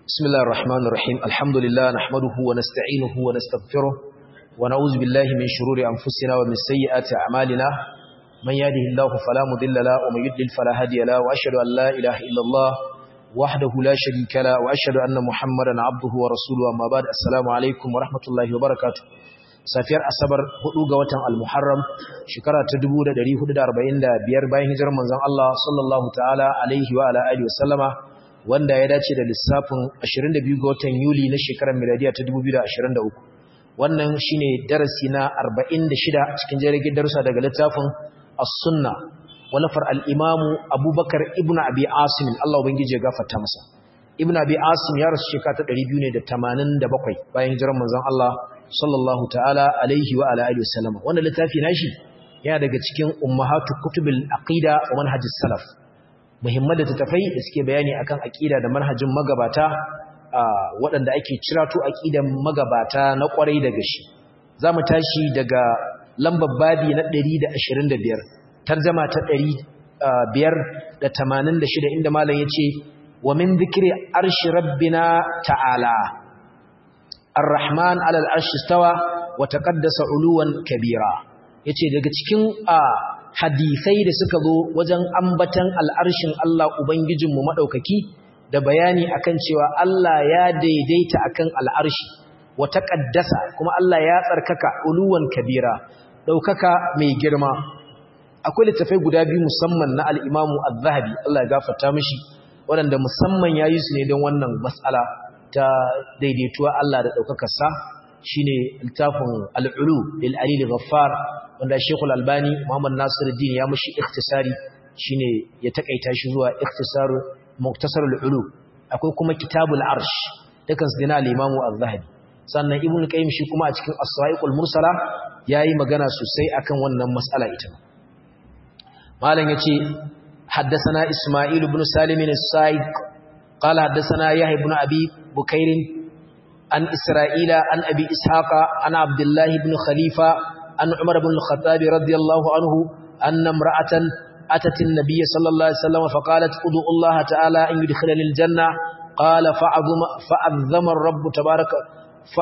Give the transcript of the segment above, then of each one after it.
بسم الله الرحمن الرحيم الحمد لله نحمده ونستعينه ونستغفره ونعوذ بالله من شرور أنفسنا ومن سيئات أعمالنا من يهده الله فلا مضل له ومن يضلل فلا هادي له وأشهد أن لا إله إلا الله وحده لا شريك له وأشهد أن محمدا عبده ورسوله أما بعد السلام عليكم ورحمة الله وبركاته safiyar asabar 4 ga watan al-muharram shekara ta 1445 bayan hijirar manzon Allah sallallahu ta'ala alaihi wa ala alihi wasallama wanda ya dace da lissafin 22 ga watan yuli na shekarar miladiya ta 2023 wannan shine darasi na 46 cikin jirgin darussa daga littafin as-sunna walafar al-imamu abubakar ibn abi asim Allah ubangije ya gafarta masa ibn abi asim ya rasu shekara ta 287 bayan hijirar manzon Allah sallallahu ta'ala alaihi wa ala alihi wasallam wannan littafi nashi yana daga cikin ummahatu kutubil aqida wa manhajis salaf muhimman da tafai da suke bayani akan aqida da manhajin magabata waɗanda ake cirato aqidan magabata na kwarai daga shi zamu tashi daga lambar babi na 125 tarjuma ta 586 inda malam yace wa min dhikri arshi rabbina ta'ala Ar-Rahman alal arshi stawa wa taqaddasa uluwan kabira yace daga cikin hadisai da suka zo wajen ambatan al'arshin Allah ubangijinmu madaukaki da bayani akan cewa Allah ya daidaita akan al'arshi wa taqaddasa kuma Allah ya tsarkaka uluwan kabira daukaka mai girma akwai littafai guda biyu musamman na al-Imam Az-Zahabi Allah ya gafarta mishi waɗanda musamman yayi su ne don wannan mas'ala ta daidaituwa Allah da ɗaukakarsa shi ne littafin al'ulu lil'alili ghaffar wanda shekul albani muhammad nasiruddin ya mashi ikhtisari shi ne ya taƙaita shi zuwa ikhtisaru muktasar al'ulu akwai kuma kitabul arsh dukan su dina limamu al-zahabi sannan ibn qayyim shi kuma a cikin as-sa'iqul mursala yayi magana sosai akan wannan mas'ala ita malam yace حدثنا إسماعيل بن سالم السائق قال حدثنا يحيى بن أبي بكير عن إسرائيل عن أبي إسحاق عن عبد الله بن خليفة عن عمر بن الخطاب رضي الله عنه أن امرأة أتت النبي صلى الله عليه وسلم فقالت ادعو الله تعالى أن يدخلني الجنة قال فعظم فأذم الرب تبارك ف...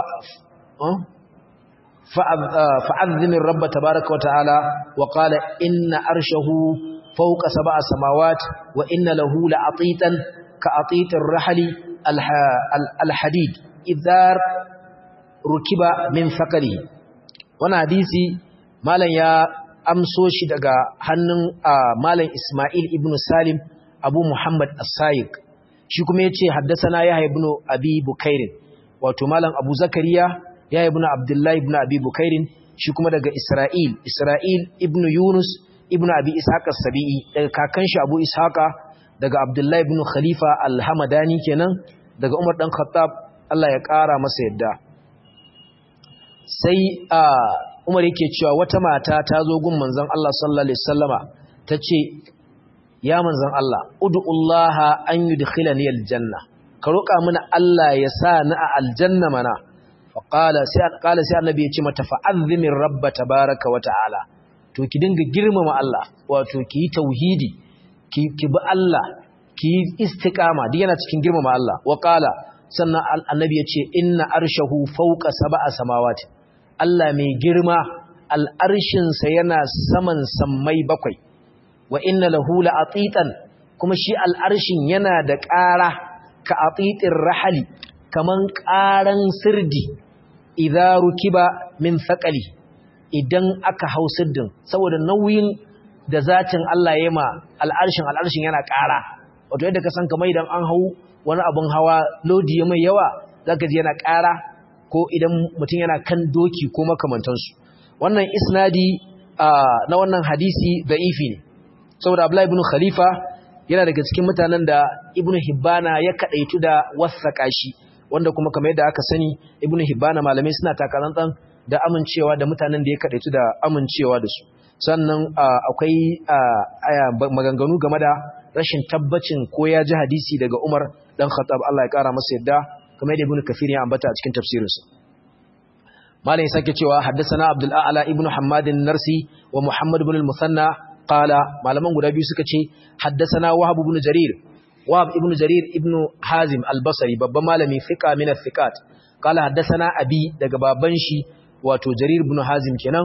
فأذم الرب تبارك وتعالى وقال إن أرشه فوق سبع سماوات وإن له لعطيتا كأطيط الرحل الحديد إذا ركب من ثقله وانا حديثي مالا يا amso shi daga hannun malam Ismail ibn Salim Abu Muhammad As-Sayiq shi kuma yace haddathana Yahya ibn Abi Bukair wato malam Abu Zakariya Yahya ibn Abdullah ibn Abi Bukair shi kuma daga Isra'il Isra'il ibn Yunus ibn Abi Ishaq as-Sabi'i daga kakan shi Abu Ishaqa daga Abdullahi ibn Khalifa al-Hamadani kenan daga Umar dan Khattab Allah ya ƙara masa yadda sai Umar yake cewa wata mata ta zo gun manzon Allah sallallahu alaihi wasallama tace ya manzon Allah ud'ullaha an yudkhilani aljanna ka roƙa mana Allah ya sa ni a aljanna mana faqala sai qala sai annabi ya ce mata fa'azzimir rabb tabaaraka wa ta'ala to ki dinga girmama Allah wato ki yi tauhidi ki bi Allah ki yi istiqama duk yana cikin girmama Allah wa qala sannan annabi ya ce inna arshahu fawqa sab'a samawati Allah mai girma al'arshin sa yana saman sammai bakwai wa inna lahu la'atitan kuma shi al'arshin yana da ƙara ka atitir rahali kaman ƙaran sirdi idza rukiba min thaqali idan aka hau sirdin saboda nauyin da zatin Allah ya ma al'arshin al'arshin yana ƙara wato yadda ka san kamar idan an hau wani abun hawa lodi ya mai yawa zaka ji yana ƙara ko idan mutum yana kan doki ko makamantansu wannan isnadi na wannan hadisi da'ifi ne saboda Abdullahi ibn Khalifa yana daga cikin mutanen da Ibn Hibbana ya kadaitu da wasaka shi wanda kuma kamar yadda aka sani Ibn Hibbana malamai suna takarantan da amincewa da mutanen da ya kadaitu da amincewa da su sannan akwai maganganu game da rashin tabbacin ko ya ji hadisi daga Umar dan Khattab Allah ya kara masa yadda kamar yadda Ibn Kathir ya ambata a cikin tafsirinsa Malam ya sake cewa haddathana Abdul A'la ibn Hammad narsi wa Muhammad ibn al-Musanna qala malaman guda biyu suka ce haddathana Wahab ibn Jarir wahab ibn jarir ibn hazim al-basri babban malami fiqa min al-thiqat qala haddathana abi daga baban shi wato jarir ibn hazim kenan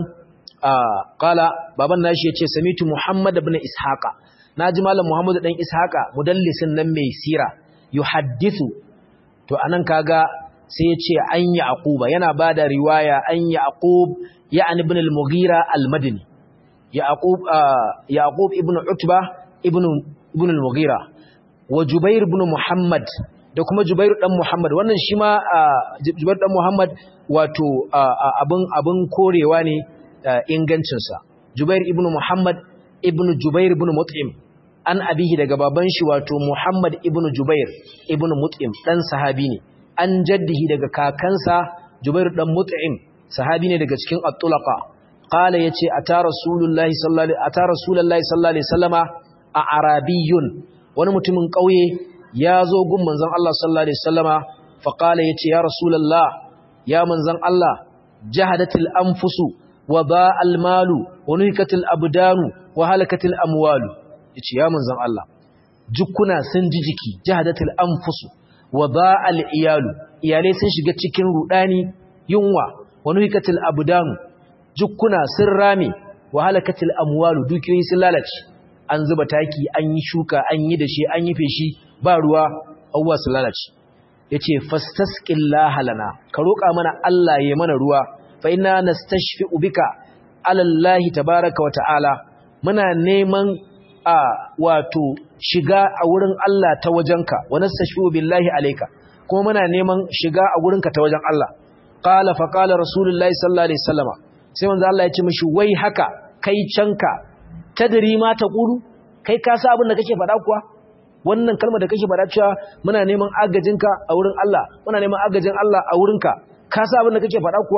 qala baban nashi yace samitu muhammad ibn ishaqa naji malam muhammad dan ishaqa mudallisin nan mai sira yuhaddithu to anan kaga sai yace an yaquba yana bada riwaya an yaqub ya'ni ibn al-mughira al-madini yaqub yaqub ibn utba ibn ibn al-mughira wa jubair ibn muhammad da kuma jubair dan muhammad wannan shi ma jubair dan muhammad wato abin abin korewa ne ingancin sa jubair ibn muhammad ibn jubair ibn mut'im an abihi daga baban shi wato muhammad ibn jubair ibn mut'im dan sahabi ne an jaddihi daga kakansa jubair dan mut'im sahabi ne daga cikin at-tulaqa qala yace ata rasulullahi sallallahu alaihi ata rasulullahi sallallahu alaihi wasallama a arabiyun wani mutumin kauye ya zo gun manzon Allah sallallahu alaihi wasallama fa qala yace ya rasulullah ya manzon Allah jahadatil anfusu wa ba'al malu wa nuhikatil abdanu wa halakatil amwalu yace ya manzon Allah jukkuna sun ji jiki jahadatil anfusu wa ba'al iyalu iyalai sun shiga cikin rudani yunwa wa nuhikatil abdanu jukkuna sun rame wa halakatil amwalu dukiyoyi sun lalace an zuba taki an yi shuka an yi da shi an yi feshi ba ruwa abuwa su lalace yace fastasqillaha lana ka roƙa mana Allah ya mana ruwa fa inna nastashfi'u bika ala Allah tabaaraka wa ta'ala muna neman a wato shiga a wurin Allah ta wajenka wa nastashfi'u billahi alayka kuma muna neman shiga a wurinka ta wajen Allah qala fa qala rasulullahi sallallahu alaihi wasallama sai manzo Allah ya ce mishi wai haka kai canka tadri ma taqulu kai ka sa abin da kake faɗa kuwa wannan kalmar da kake faɗa cewa muna neman agajinka a wurin Allah muna neman agajin Allah a wurinka ka sa abin da kake faɗa kuwa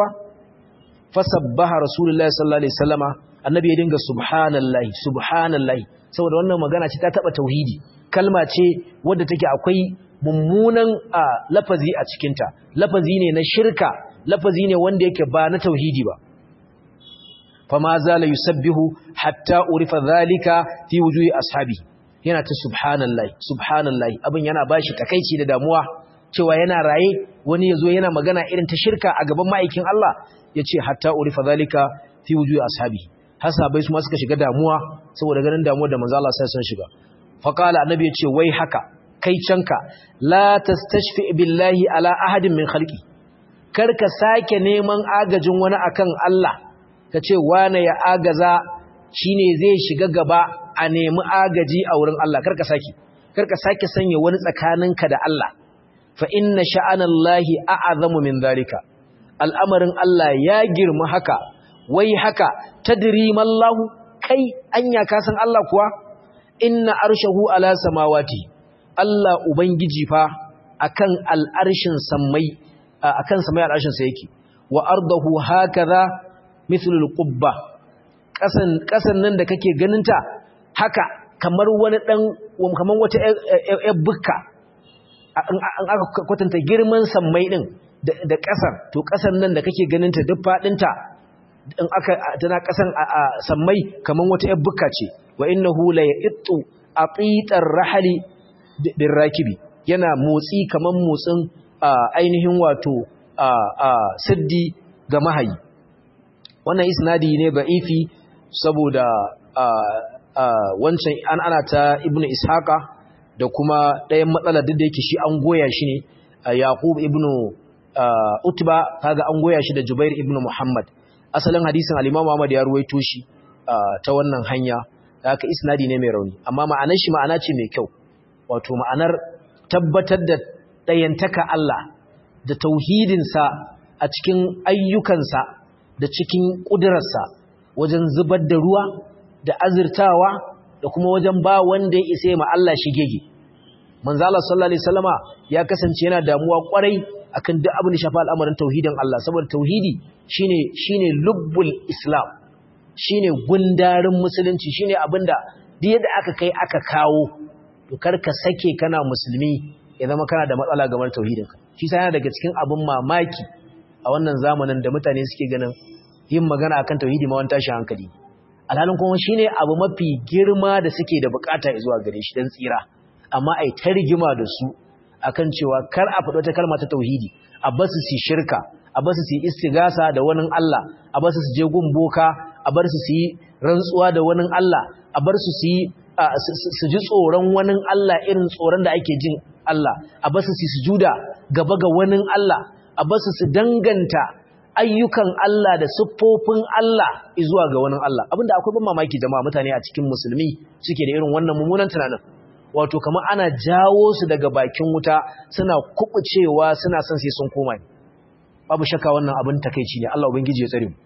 fasabbaha rasulullahi sallallahu alaihi wasallama annabi ya dinga subhanallahi subhanallahi saboda wannan magana ce ta taba tauhidi kalma ce wadda take akwai mummunan lafazi a cikinta lafazi ne na shirka lafazi ne wanda yake ba na tauhidi ba fama zala yusabbihu hatta urifa zalika fi wujuhi ashabi yana ta subhanallahi subhanallahi abin yana bashi takeici da damuwa cewa yana raye wani yazo yana magana irin ta shirka a gaban ma'aikin Allah yace hatta urifa zalika fi wujuhi ashabi hasabai su ma suka shiga damuwa saboda ganin damuwar da manzo Allah sai sun shiga fa qala annabi yace wai haka kai canka la tastashfi billahi ala ahadin min khalqi karka sake neman agajin wani akan Allah ka ce wane ya agaza shi ne zai shiga gaba a nemi agaji a wurin Allah karka sake karka sake sanya wani tsakaninka da Allah fa inna sha'anallahi a'azamu min zalika al'amarin Allah ya girma haka wai haka tadri mallahu kai anya ka san Allah kuwa inna arshahu ala samawati Allah ubangiji fa akan al'arshin sammai akan samai al'arshin sa yake wa ardahu hakaza mithlul qubba kasan kasan nan da kake ganinta haka kamar wani dan kamar wata yar bukka an aka kwatanta girman sammai din da kasar to kasan nan da kake ganinta duk fadinta in aka tana kasan sammai kamar wata yar bukka ce wa innahu la yattu atitar rahali birrakibi yana motsi kamar motsin ainihin wato siddi ga mahayi wannan isnadi ne ba'ifi saboda wancan an ana ta ibnu ishaqa da kuma ɗayan matsalar duk da yake shi an goya shi ne yaqub ibnu utba kaga an goya shi da jubair ibnu muhammad asalin hadisin al-imam Ahmad ya ruwaito shi ta wannan hanya haka isnadi ne mai rauni amma ma'anar shi ma'ana ce mai kyau wato ma'anar tabbatar da ɗayantaka Allah da tauhidinsa a cikin ayyukansa da cikin ƙudurarsa wajen zubar da ruwa da azurtawa da kuma wajen ba wanda ya isa ma Allah shigege manzo Allah sallallahu alaihi wasallama ya kasance yana damuwa kwarai akan duk abin da shafa al'amarin tauhidin Allah saboda tauhidi shine shine lubbul islam shine gundarin musulunci shine abinda duk yadda aka kai aka kawo to karka sake kana musulmi ya zama kana da matsala game da tauhidinka shi sai yana daga cikin abin mamaki a wannan zamanin da mutane suke ganin yin magana akan tauhidi ma wani tashi hankali alhalin kuma shine abu mafi girma da suke da bukata zuwa gare shi dan tsira amma ai ta rigima da su akan cewa kar a faɗi wata kalma ta tauhidi a basu su shirka a basu su istigasa da wani Allah a basu su je gun boka a bar su su yi rantsuwa da wani Allah a bar su su yi su ji tsoron wani Allah irin tsoron da ake jin Allah a basu su sujuda gaba ga wani Allah a basu su danganta ayyukan Allah da siffofin Allah zuwa ga wani Allah abinda akwai ban mamaki jama'a mutane a cikin musulmi suke da irin wannan mummunan tunanin wato kamar ana jawo su daga bakin wuta suna kubucewa suna son sai sun koma babu shakka wannan abin takeici ne Allah ubangiji ya tsare mu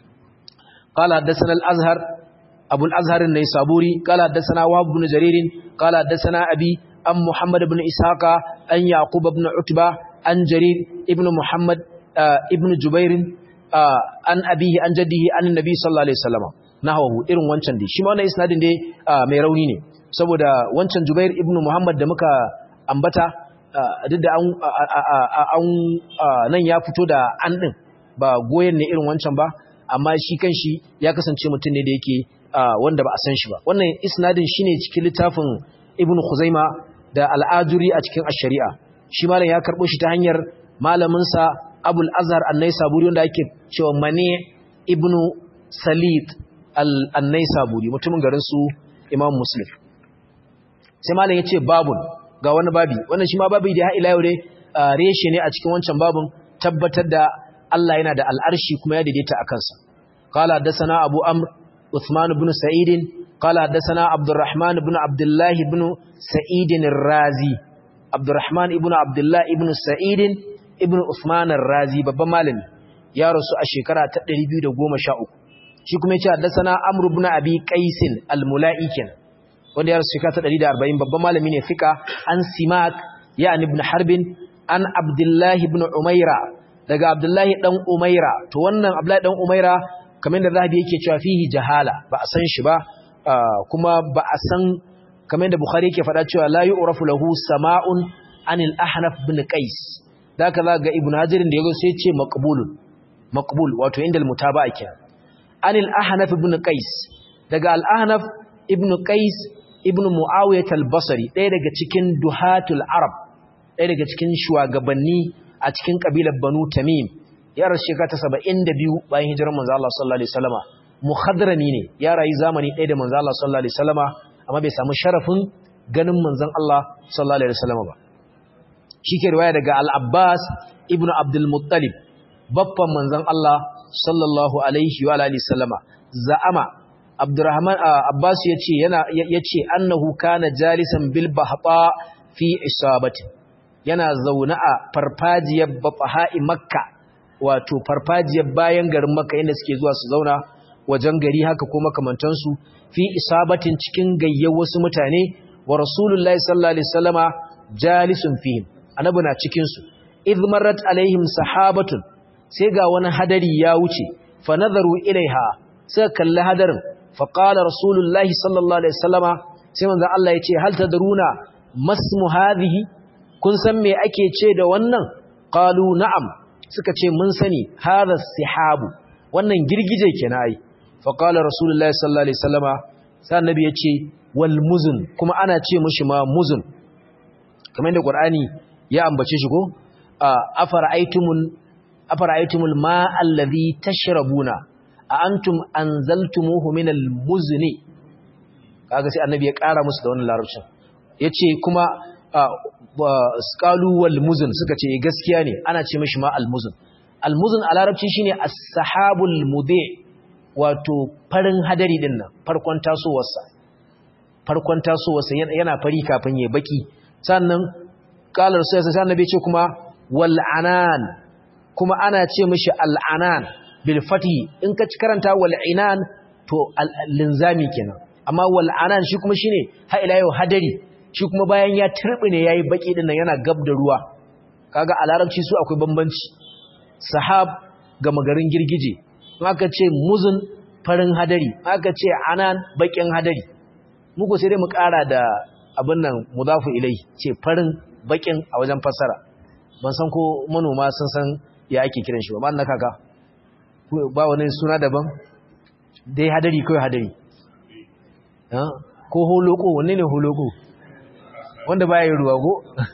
qala hadathana al-azhar abu al-azhar an-naysaburi qala hadathana wahab ibn jarir qala hadathana abi am muhammad ibn ishaqa an yaqub ibn utba an jarir ibn muhammad ibn jubair an abihi an jaddihi an nabi sallallahu alaihi wasallam nahwahu irin wancan dai shi ma wannan isnadin dai mai rauni ne saboda wancan jubair ibn muhammad da muka ambata duk da an nan ya fito da an din ba goyen ne irin wancan ba amma shi kanshi ya kasance mutum ne da yake wanda ba a san shi ba wannan isnadin shine cikin littafin ibn khuzaima da al'ajuri a cikin ash-shari'a shi malam ya karbo shi ta hanyar malamin sa abul azhar an-naisaburi wanda ake cewa mane ibn salid al-naisaburi mutumin garin su imam muslim sai malam yace babun ga wani babi wannan shi ma babi da ila yau dai reshe ne a cikin wancan babun tabbatar da Allah yana da al'arshi kuma ya daidaita a kansa qala hadathana abu amr uthman ibn sa'id qala hadathana abdurrahman ibn abdullah ibn sa'id ar-razi abdurrahman ibn abdullah ibn sa'id ibn uthman ar-razi babban malami ya rasu a shekara ta 213 shi kuma yace hadathana amr ibn abi qais al-mula'i kenan wanda ya rasu shekara ta 140 babban malami ne fika an simak ya ibn harbin an abdullah ibn umaira daga abdullahi dan umaira to wannan abdullahi dan umaira kamar da zahabi yake cewa fihi jahala ba a san shi ba kuma ba a san kamar da bukhari yake faɗa cewa la yu'rafu lahu sama'un anil ahnaf bin qais da ka ga ibnu hajar da yazo sai ce maqbulun maqbul wato inda al mutaba'a kenan anil ahnaf bin qais daga al ahnaf ibn qais ibn muawiyah al basri ɗaya daga cikin duhatul arab ɗaya daga cikin shugabanni a cikin kabilar Banu Tamim ya rasu shekara ta 72 bayan hijirar manzo Allah sallallahu alaihi wasallama muhadrami ne ya rayu zamani ɗaya da manzo Allah sallallahu alaihi wasallama amma bai samu sharafin ganin manzon Allah sallallahu alaihi wasallama ba shike riwaya daga Al-Abbas ibn Abdul Muttalib babban manzon Allah sallallahu alaihi wa alihi wasallama za'ama Abdurrahman Abbas yace yana yace annahu kana jalisan bil bahta fi isabatin yana zaune a farfajiyar bafaha'i makka wato farfajiyar bayan garin makka inda suke zuwa su zauna wajen gari haka ko makamantansu fi isabatin cikin gayyar wasu mutane wa rasulullahi sallallahu alaihi wasallama jalisun fihim annabi na cikin su idh marrat alaihim sahabatun sai ga wani hadari ya wuce fa nazaru ilaiha sai kalli hadarin fa qala rasulullahi sallallahu alaihi wasallama sai manzo Allah ya ce hal tadruna masmu hadhihi kun san me ake ce da wannan qalu na'am suka ce mun sani hadha sihabu wannan girgije kenan ai fa qala rasulullahi sallallahu alaihi wasallama sai annabi ya ce wal muzun kuma ana ce mushi ma muzun kamar da qur'ani ya ambace shi ko afara'aytumul afara'aytumul ma'a allazi tashrabuna a antum anzaltumuhu minal muzni kaga sai annabi ya kara musu da wannan larabcin yace kuma qalu wal muzn suka ce gaskiya ne ana ce mishi ma al muzn al muzn a larabci shine as-sahabul mudi wato farin hadari din nan farkon tasowarsa farkon tasowarsa yana fari kafin ya baki sannan qala rasul sai annabi ce kuma wal anan kuma ana ce mishi al anan bil fati in ka ci karanta wal inan to linzami kenan amma wal anan shi kuma shine ha ila yau hadari shi kuma bayan ya ne yayi baki din nan yana gab da ruwa kaga a larabci su akwai bambanci sahab ga magarin girgije aka ce muzun farin hadari aka ce anan bakin hadari muku sai dai mu kara da abin nan mudafu ilai ce farin bakin a wajen fassara ban san ko manoma sun san ya ake kiran shi ba ma na kaka ba wani suna daban dai hadari kawai hadari ko holoko wanne ne holoko wanda baya yin ruwa go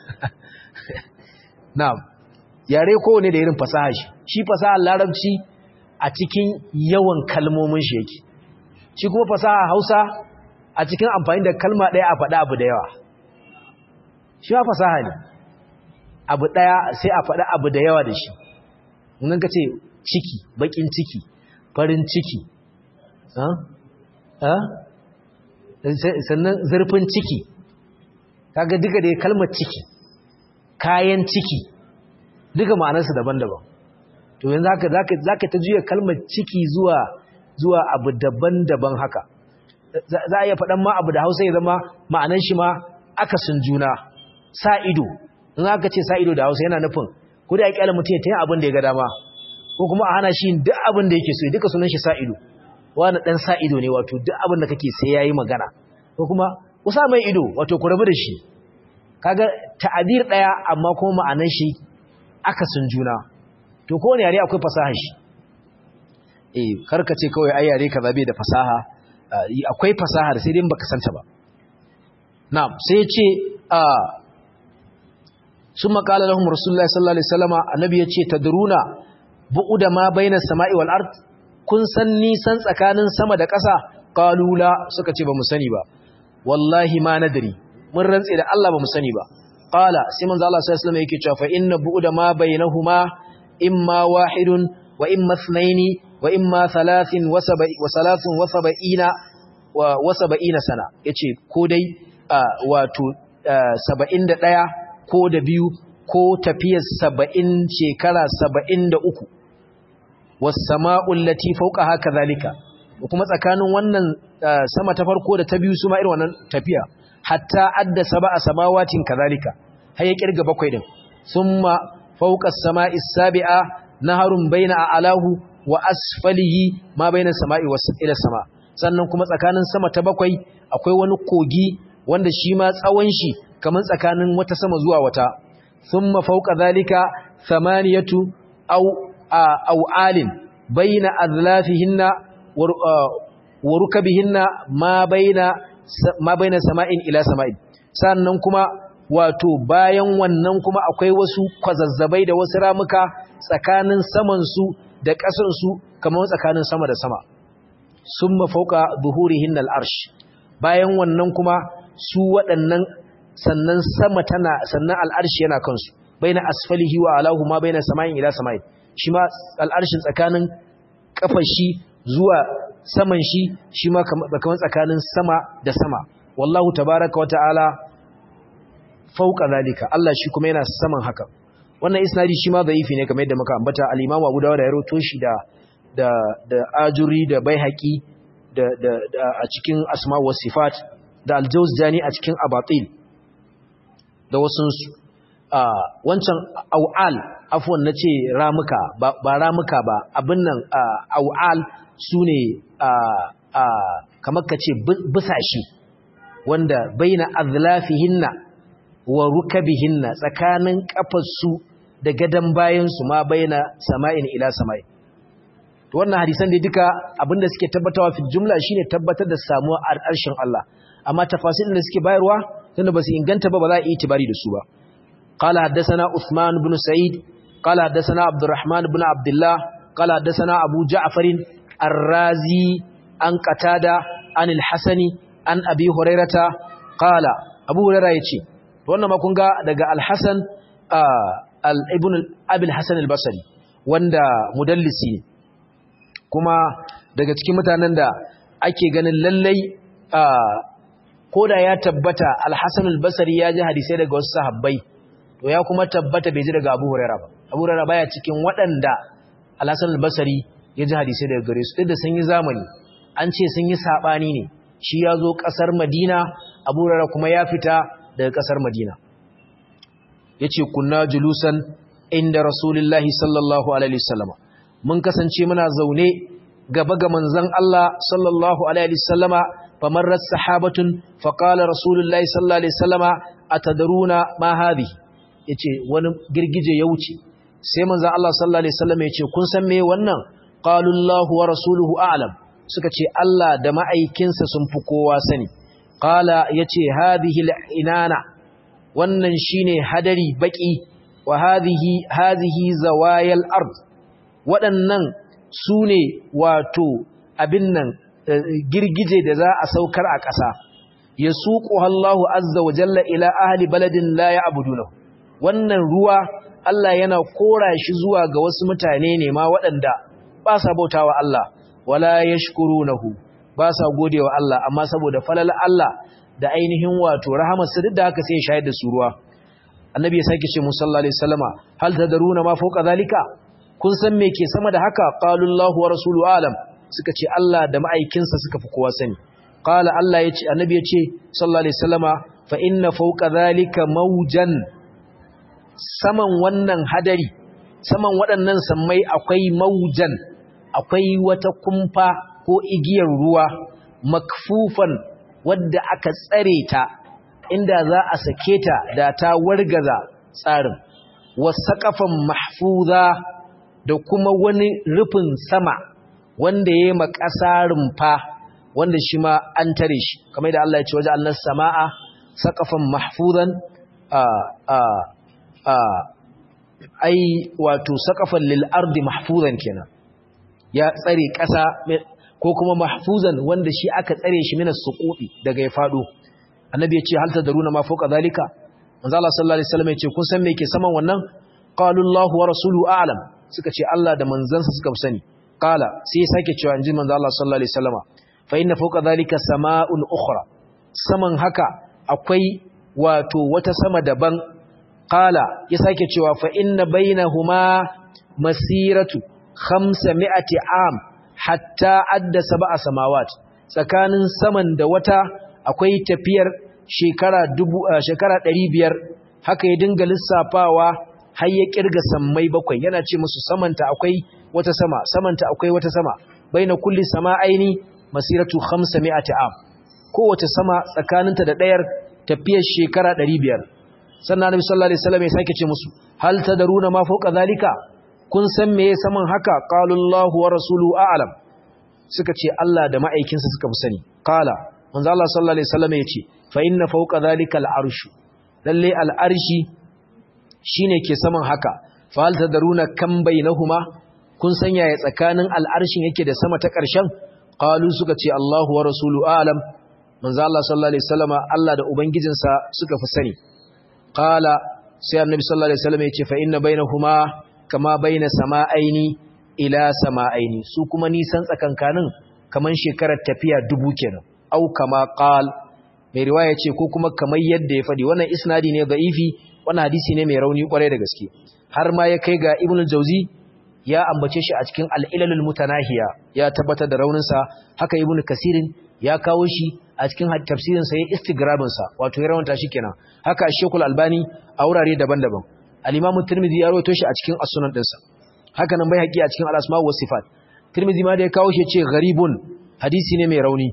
na'am yare kowane da irin fasaha shi shi fasaha larabci a cikin yawan kalmomin shi yake shi kuma fasaha hausa a cikin amfani da kalma ɗaya a faɗa abu da yawa shi ma fasaha ne abu ɗaya sai a faɗa abu da yawa da shi nan ka ce ciki baƙin ciki farin ciki sannan zurfin ciki kaga duka da kalmar ciki kayan ciki duka ma'anarsu daban-daban to yanzu haka zaka ta juya kalmar ciki zuwa zuwa abu daban-daban haka za a iya faɗan ma abu da hausa ya zama ma'anar shi ma akasin juna sa ido in aka ce sa ido da hausa yana nufin ko da ya kyala mutum ya ta yin abin da ya ga dama ko kuma a hana shi duk abin da yake so duka sunan shi sa ido wani ɗan sa ido ne wato duk abin da kake sai ya yi magana ko kuma ku sa mai ido wato ku rabu da shi kaga ta'adir ɗaya amma kuma ma'anar shi akasin juna to kowane yare akwai fasahar shi eh karka ce kawai ai yare kaza bai da fasaha akwai fasahar sai dai baka santa ba na'am sai ya ce summa qala lahum rasulullahi sallallahu alaihi wasallama annabi ya ce tadruna bu'uda ma baina samai wal ard kun san nisan tsakanin sama da ƙasa qalula suka ce ba mu sani ba wallahi ma nadri mun rantse da Allah ba mu sani ba qala sai manzo Allah sallallahu alaihi wasallam yake cewa fa inna bu'uda ma bainahuma imma wahidun wa imma ithnaini wa imma thalathin wa salasun wa sab'ina wa sab'ina sana yace ko dai wato 71 ko da biyu ko tafiyar 70 shekara 73 was sama'u allati fawqaha kadhalika kuma tsakanin wannan sama ta farko da ta biyu su ma irin wannan tafiya hatta adda sab'a samawatin kadhalika har ya kirga bakwai din thumma fawqa as-sama'i as-sabi'a naharun baina a'lahu wa asfalihi ma baina as-sama'i was ila sama sannan kuma tsakanin sama ta bakwai akwai wani kogi wanda shi ma tsawon shi kaman tsakanin wata sama zuwa wata thumma fawqa dhalika thamaniyatu aw aw alin baina adlafihinna wa rukabihinna ma baina ma baina sama'in ila sama'in sannan kuma wato bayan wannan kuma akwai wasu kwazazzabai da wasu ramuka tsakanin saman su da ƙasar su kamar tsakanin sama da sama summa fawqa zuhurihin al-arsh bayan wannan kuma su waɗannan sannan sama tana sannan al-arsh yana kansu baina asfalihi wa alahu ma baina sama'in ila sama'in shi ma al-arshin tsakanin kafar shi zuwa saman shi shi ma kamar tsakanin sama da sama wallahu tabaraka wa ta'ala fauka zalika Allah shi kuma yana saman haka wannan isnadi shi ma da'ifi ne kamar yadda muka ambata al-Imam Abu Dawud ya rawaito shi da da da Ajuri da Baihaqi da da, da a cikin Asma wa Sifat da Al-Jawzjani a cikin Abatil da wasun su wancan au'al afwan nace ramuka ba, ba ramuka ba abin nan au'al sune kamar kace busashe wanda baina azlafihinna wa rukabihinna tsakanin kafarsu da gadan bayansu ma baina sama'in ila sama'in to wannan hadisan da duka abinda suke tabbatawa fi jumla shine tabbatar da samuwa arshin Allah amma tafasilin da suke bayarwa tunda basu inganta ba ba za a yi tibari da su ba qala haddathana Uthman ibn Sa'id qala haddathana Abdurrahman ibn Abdullah qala haddathana Abu Ja'far ar-Razi an Qatada an al-Hasani an Abi Hurairata qala Abu Hurairah yace wannan ma kun ga daga al-Hasan al-Ibn Abi al-Hasan al-Basri wanda mudallisi ne kuma daga cikin mutanen da ake ganin lallai koda ya tabbata al-Hasan al-Basri ya ji hadisai daga wasu sahabbai to ya kuma tabbata bai ji daga Abu Hurairah ba Abu Hurairah baya cikin waɗanda al-Hasan al-Basri ya ji hadisai daga gare su duk da sun yi zamani an ce sun yi sabani ne shi ya zo ƙasar Madina Abu Hurairah kuma ya fita daga ƙasar Madina yace kunna julusan inda Rasulullahi sallallahu alaihi wasallam mun kasance muna zaune gaba ga manzon Allah sallallahu alaihi wasallama famarrat sahabatun faqala Rasulullahi sallallahu alaihi wasallama atadruna ma hadhi yace wani girgije ya wuce sai manzon Allah sallallahu alaihi wasallama yace kun san me wannan qalu Allahu wa rasuluhu a'lam suka ce Allah da ma'aikinsa sun fi kowa sani qala yace hadhihi al-inana wannan shine hadari baki wa hadhihi hadhihi zawayal ard waɗannan sune wato abin nan girgije da za a saukar a ƙasa yasuquha Allahu azza wa jalla ila ahli baladin la ya'budunahu wannan ruwa Allah yana kora shi zuwa ga wasu mutane ne ma waɗanda ba sa bautawa Allah wala yashkurunahu ba sa godewa Allah amma saboda falal Allah da ainihin wato rahamarsa duk da haka sai ya shayar da su ruwa annabi ya sake ce mu sallallahu alaihi wasallama hal tadaruna ma fawqa zalika kun san me ke sama da haka qalu Allahu wa rasuluhu alam suka ce Allah da ma'aikinsa suka fi kowa sani qala Allah yace annabi yace sallallahu alaihi wasallama fa inna fawqa zalika mawjan saman wannan hadari saman waɗannan sammai akwai mawjan akwai wata kumfa ko igiyar ruwa makfufan wadda aka tsare ta inda za a sake ta da ta wargaza tsarin wasaqafan mahfuza da kuma wani rufin sama wanda yayi makasa rumfa wanda shi ma an tare shi kamar da Allah ya ce waje Allah sama'a saqafan mahfuzan a a a ai wato saqafan lil ardi mahfuzan kenan ya tsare ƙasa ko kuma mahfuzan wanda shi aka tsare shi minas suquti daga ya fado annabi ya ce hal tadruna ma fawqa zalika manzo Allah sallallahu alaihi wasallam ya ce kun san me ke saman wannan qalu Allahu wa rasuluhu a'lam suka ce Allah da manzansa suka sani qala sai ya sake cewa inji manzo Allah sallallahu alaihi wasallama fa inna fawqa zalika sama'un ukhra saman haka akwai wato wata sama daban qala ya sake cewa fa inna bainahuma masiratu 500 am hatta adda sab'a samawat tsakanin saman da wata akwai tafiyar shekara dubu shekara 500 haka ya dinga lissafawa har ya kirga sammai bakwai yana ce musu samanta akwai wata sama samanta akwai wata sama baina kulli sama'aini masiratu 500 am kowace sama tsakaninta da ɗayar tafiyar shekara 500 sannan annabi sallallahu alaihi wasallam ya sake ce musu hal tadaruna ma fawqa zalika kun san meye saman haka qalullahu wa rasuluhu a'lam suka ce Allah da ma'aikinsa suka fi sani qala manzo Allah sallallahu alaihi wasallam ya ce fa inna fawqa zalika al'arshu lalle al'arshi shine ke saman haka fa hal tadaruna kam bainahuma kun san yaya tsakanin al'arshin yake da sama ta ƙarshen qalu suka ce Allahu wa rasuluhu a'lam manzo Allah sallallahu alaihi wasallama Allah da ubangijinsa suka fi sani qala sai annabi sallallahu alaihi wasallam ya ce fa inna bainahuma kama baina sama'aini ila sama'aini su kuma nisan tsakankanin kaman shekarar tafiya dubu kenan au kama qal mai riwaya ce ko kuma kamar yadda ya fadi wannan isnadi ne da'ifi wannan hadisi ne mai rauni kwarai da gaske har ma ya kai ga ibnu jauzi ya ambace shi a cikin al-ilalul mutanahiya ya tabbatar da raunin sa haka ibnu kasirin ya kawo shi a cikin tafsirin sa ya istigrabin sa wato ya rawanta shi kenan haka shekul albani a wurare daban-daban al-imam tirmidhi ya rawaito shi a cikin as-sunan dinsa haka nan bai haƙi a cikin al-asma wa sifat tirmidhi ma da ya kawo shi ce gharibun hadisi ne mai rauni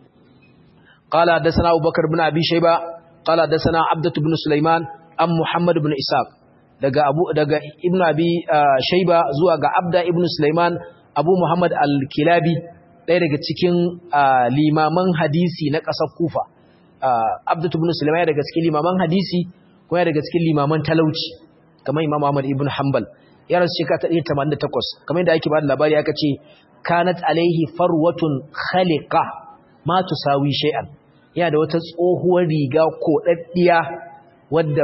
qala hadathana abubakar ibn abi shayba qala hadathana abdatu ibn sulaiman am muhammad ibn ishaq daga abu daga ibn abi shayba zuwa ga abda ibn sulaiman abu muhammad al-kilabi ɗaya daga cikin limaman hadisi na ƙasar kufa abdatu ibn sulaiman daga cikin limaman hadisi kuma daga cikin limaman talauci kamar imam ahmad ibn hanbal ya rasu shekara ta 188 kamar yadda ake ba da labari aka ce kanat alaihi farwatun khaliqa ma tusawi shay'an yana da wata tsohuwar riga ko daddiya wadda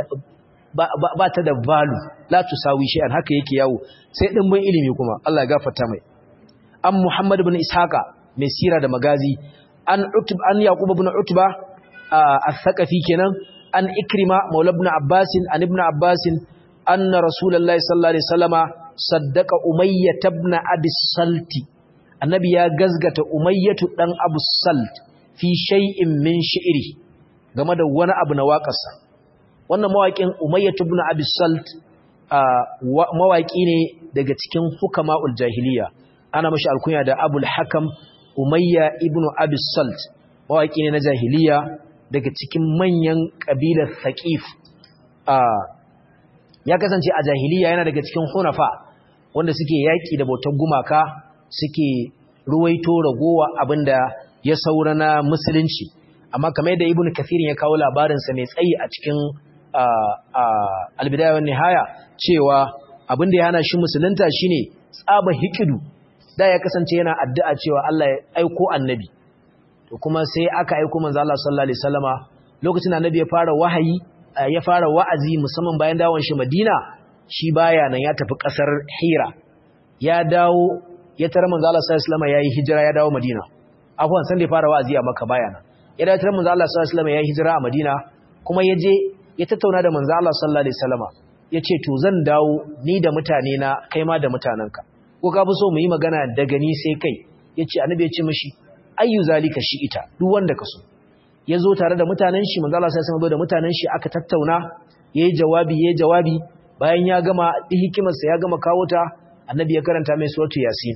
ba ta da valu la tusawi shay'an haka yake yawo sai dimbin ilimi kuma Allah ya gafarta mai an muhammad ibn ishaqa mai sira da magazi an utub an yaqub ibn utba al-thaqafi kenan an ikrima maula ibn abbas an ibn abbas anna rasulullahi sallallahu alaihi wasallama saddaqa umayyah ibn abi salti annabi ya gazgata umayyatu dan abu salt fi shay'in min shi'ri game da wani abu na waƙarsa wannan mawaƙin umayyatu ibn abi salt mawaƙi ne daga cikin hukama'ul jahiliya ana mashi alkunya da abul hakam umayya ibn abi salt mawaƙi ne na jahiliya daga cikin manyan ƙabilar thaqif ya kasance a jahiliya yana daga cikin hunafa wanda suke yaƙi da bautar gumaka suke ruwaito ragowa abinda ya saura na musulunci amma kamar yadda ibnu kathirin ya kawo labarinsa mai tsayi a cikin albidaya wani nihaya cewa abin da ya hana shi musulunta shine tsaba hikidu da ya kasance yana addu'a cewa Allah ya aiko annabi to kuma sai aka aiko manzo Allah sallallahu alaihi wasallama lokacin annabi ya fara wahayi ya fara wa'azi musamman bayan dawon shi Madina shi baya nan ya tafi kasar Hira ya dawo ya tara manzo Allah sallallahu alaihi wasallama yayi hijira ya dawo Madina afwan san da ya fara wa'azi a Makka baya nan ya dawo tara manzo Allah sallallahu alaihi wasallama yayi hijira a Madina kuma ya je ya tattauna da manzo Allah sallallahu alaihi wasallama yace to zan dawo ni da mutane na kai ma da mutananka ko ka fi so mu yi magana daga ni sai kai yace annabi ya ce mishi ayyu zalika shi ita duk wanda ka so ya zo tare da mutanen shi manzo Allah sai sama da mutanen shi aka tattauna yayi jawabi yayi jawabi bayan ya gama hikimar sa ya gama kawo ta annabi ya karanta mai suratu yasin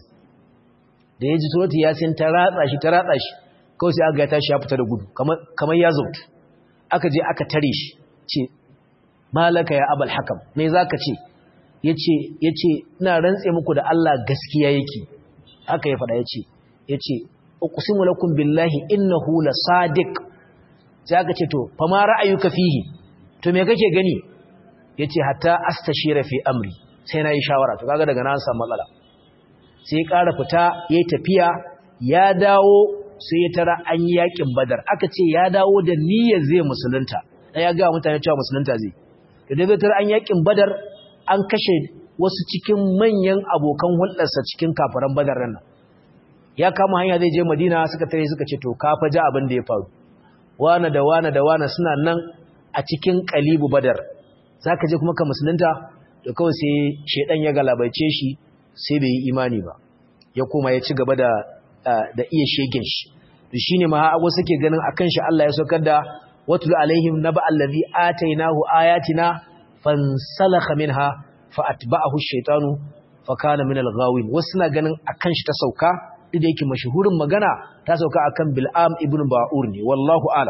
da yaji suratu yasin ta ratsa shi ta ratsa shi kawai sai aka ga tashi ya fita da gudu kamar kamar ya zautu aka je aka tare shi ce malaka ya abul hakam me zaka ce yace yace ina rantse muku da Allah gaskiya yake haka ya faɗa yace yace uqsimu lakum billahi innahu la sadiq sai aka ce to fa ma ra'ayuka fihi to me kake gani yace hatta astashira fi amri sai nayi shawara to kaga daga nan samu matsala sai ƙara fita yayi tafiya ya dawo sai ya tara an yi yakin badar aka ce ya dawo da niyyar zai musulunta dan ya ga mutane cewa musulunta zai da dai tara an yakin badar an kashe wasu cikin manyan abokan hulɗarsa cikin kafaran badar nan ya kama hanya zai je madina suka tare suka ce to ka fa ji abin da ya faru wana da wana da wana suna nan a cikin kalibu badar zaka je kuma ka musulunta da kawai sai shedan ya galabaice shi sai bai yi imani ba ya koma ya ci gaba da da iya shegen shi to shine ma hago suke ganin akan shi Allah ya saukar da watul alaihim naba allazi atainahu ayatina fansalakha minha fa atba'ahu ash-shaytanu fa kana min al-ghawin wasu na ganin akan shi ta sauka duk da yake mashahurin magana ta sauka akan Bil'am ibn Ba'ur ne wallahu alam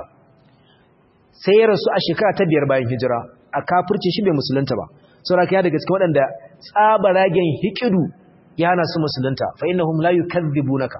sai ya rasu a shekara ta biyar bayan hijira a kafirci shi bai musulunta ba saboda ya daga cikin waɗanda tsabaragen hikidu ya hana su musulunta fa innahum la yukadzibunaka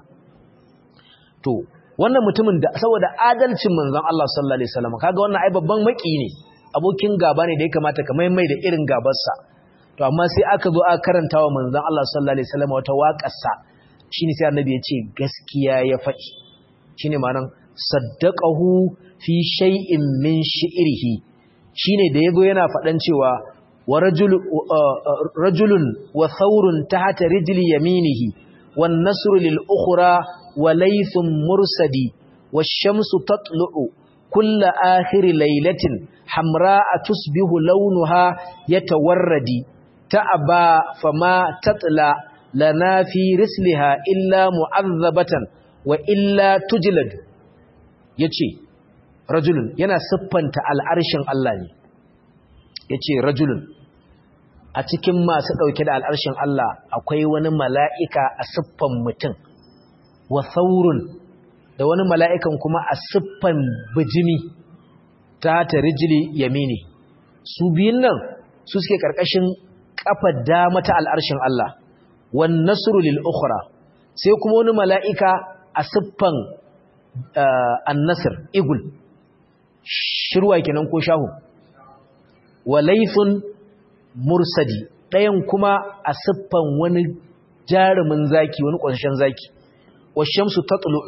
to wannan mutumin da saboda adalcin manzon Allah sallallahu alaihi wasallam kaga wannan ai babban maki ne abokin gaba ne da ya kamata ka mai da irin gabarsa to amma sai aka zo aka karanta wa manzon Allah sallallahu alaihi wasallam wata waƙarsa shine sai annabi ya ce gaskiya ya faɗi shine ma'anar saddaqahu fi shay'in min shi'rihi shine da yago yana faɗan cewa wa rajul rajulun wa thawrun tahta rijli yaminihi wan nasru lil ukhra wa laythun mursadi wash-shamsu tatlu'u kull akhir laylatin hamra'a tusbihu lawnuha yatawarradi ta'aba fama tatla lana fi risliha illa mu'azzabatan wa illa tujlad yace rajulun yana siffanta al'arshin Allah ne yace rajulun a cikin masu dauke da al'arshin Allah akwai wani mala'ika a siffan mutum wa saurun da wani mala'ikan kuma a siffan bijimi ta ta rijili yamini su biyun nan su suke karkashin kafar dama ta al'arshin Allah wan nasru lil ukhra sai kuma wani mala'ika a siffan an-nasr igul shirwa kenan ko shahu walaythun mursadi ɗayan kuma a siffan wani jarumin zaki wani ƙwasashen zaki washamsu tatlu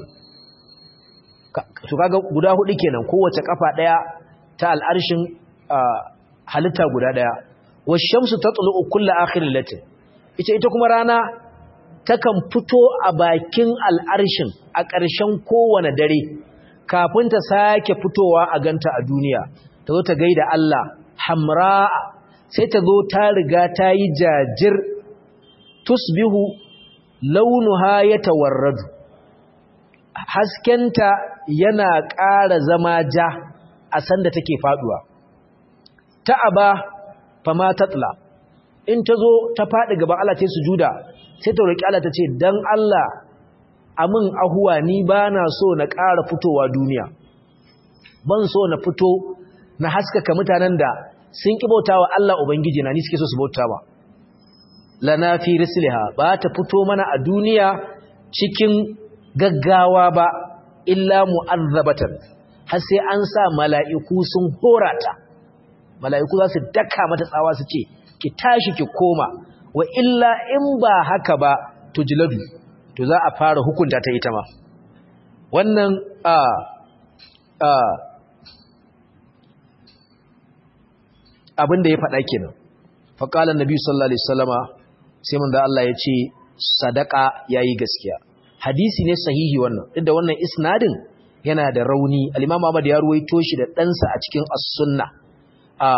to kaga guda hudu kenan kowace kafa ɗaya ta al'arshin halitta guda ɗaya washamsu tatlu kullu akhir latin ita ita kuma rana takan fito a bakin al'arshin a ƙarshen kowane dare kafin ta sake fitowa a ganta a duniya ta zo ta gaida Allah hamra sai ta zo ta riga ta yi jajir tusbihu launuha ya tawarradu haskenta yana ƙara zama ja a sanda take faduwa ta'aba fama tatla in ta zo ta faɗi gaban Allah ta sujuda sai ta roƙi Allah ta ce dan Allah amin ahuwa ni ba na so na ƙara fitowa duniya ban so na fito na haskaka mutanen da sun ƙi bauta wa Allah Ubangiji na ni suke so su bauta ba lana fi risliha ba ta fito mana a duniya cikin gaggawa ba illa mu'azzabatan har sai an sa mala'iku sun horata mala'iku za su daka mata tsawa su ce ki tashi ki koma wa illa in ba haka ba to jiladu to za a fara hukunta ta ita ma wannan a a abin da ya faɗa kenan faƙalar nabi sallallahu alaihi wasallama sai manzo Allah ya ce sadaka yayi gaskiya hadisi ne sahihi wannan duk da wannan isnadin yana da rauni al-Imam Ahmad ya ruwaito shi da ɗansa a cikin as-sunna a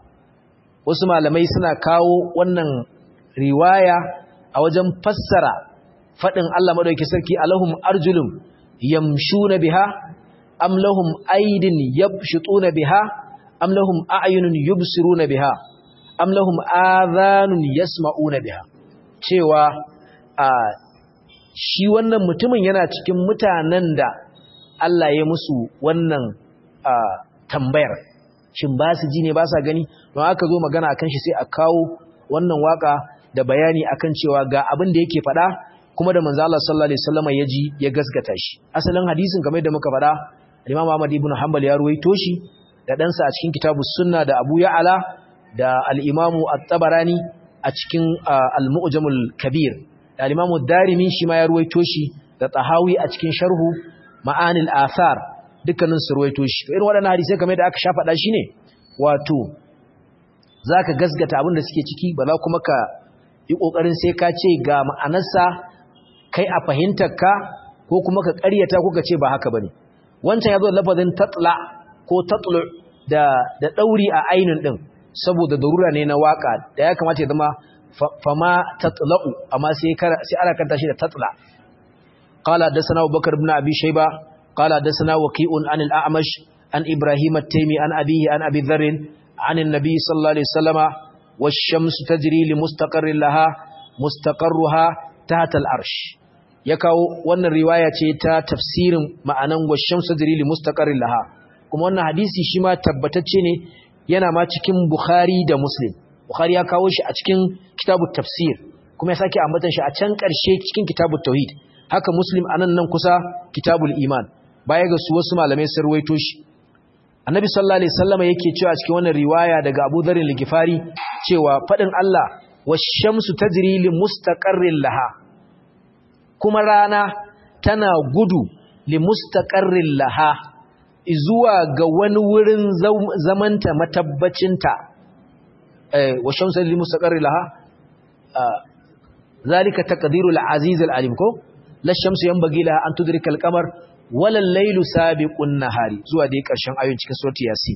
wasu malamai suna kawo wannan riwaya a wajen fassara fadin Allah madauki sarki alahum arjulum yamshuna biha am lahum aydin yabshutuna biha am lahum a'yunun yubsiruna biha am lahum adhanun yasma'una biha cewa a shi wannan mutumin yana cikin mutanen da Allah ya musu wannan tambayar shin ba su ji ne ba sa gani don aka zo magana akan shi sai a kawo wannan waka da bayani akan cewa ga abin da yake faɗa kuma da manzo Allah sallallahu alaihi wasallam ya ji ya gaskata shi asalin hadisin kamar da muka faɗa Imam Ahmad ibn Hanbal ya ruwaito shi da ɗansa a cikin kitabus sunna da Abu Ya'la da al-Imam at-Tabarani a cikin al-Mu'jamul Kabir da al-Imam ad-Darimi shi ma ya ruwaito shi da Tahawi a cikin sharhu Ma'anil Athar dukkanin su ruwaito shi irin waɗannan hadisai kamar da aka sha faɗa shine wato zaka gasgata abin da suke ciki ba za kuma ka yi kokarin sai ka ce ga ma'anarsa kai a fahimtar ka ko kuma ka ƙaryata ko ka ce ba haka bane wancan yazo lafazin tatla ko tatlu da da dauri a ainin din saboda darura ne na waka da ya kamata ya zama fama tatla'u amma sai sai ana kanta shi da tatla qala dasana abubakar ibn abi shayba qala dasana waqi'un anil a'mash an ibrahim at-taymi an abihi an abi dharr an an-nabi sallallahu alaihi wasallama wash-shamsu tajri li mustaqarrin laha mustaqarruha tahta al-arsh ya kawo wannan riwaya ce ta tafsirin ma'anan wash-shamsu tajri li mustaqarrin laha kuma wannan hadisi shi ma tabbatacce ne yana ma cikin bukhari da muslim bukhari ya kawo shi a cikin kitabut tafsir kuma ya sake ambatan shi a can ƙarshe cikin kitabut tauhid haka muslim anan nan kusa kitabul iman baya ga su wasu malamai sun ruwaito shi annabi sallallahu alaihi wasallam yake cewa cikin wannan riwaya daga Abu Dharr al-Ghifari cewa fadin Allah wash-shamsu tajri li mustaqarrin laha kuma rana tana gudu li mustaqarrin laha zuwa ga wani wurin zamanta matabbacinta eh wash-shamsu li mustaqarrin laha zalika taqdirul aziz al-alim ko la shamsu yanbaghi laha an tudrika al-qamar wala al-laylu sabiqun nahari zuwa dai karshen ayoyin cikin surati yasin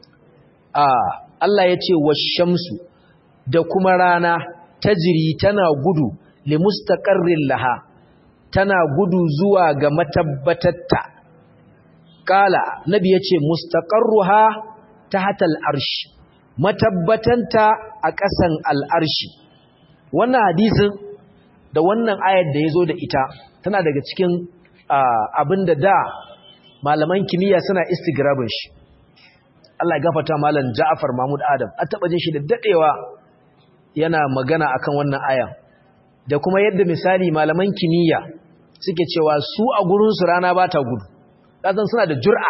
ah Allah yace wash-shamsu da kuma rana tajri tana gudu li mustaqarrin laha tana gudu zuwa ga matabbatatta kala nabi yace mustaqarruha tahta al-arsh matabbatanta a ƙasan al-arshi wannan hadisin da wannan ayar da ya zo da ita tana daga cikin abin da da malaman kimiyya suna istigrabin shi Allah ya gafata malam Ja'far Mahmud Adam a taba jin shi da dadewa yana magana akan wannan aya da kuma yadda misali malaman kimiyya suke cewa su a gurin su rana ba ta gudu kasan suna da jur'a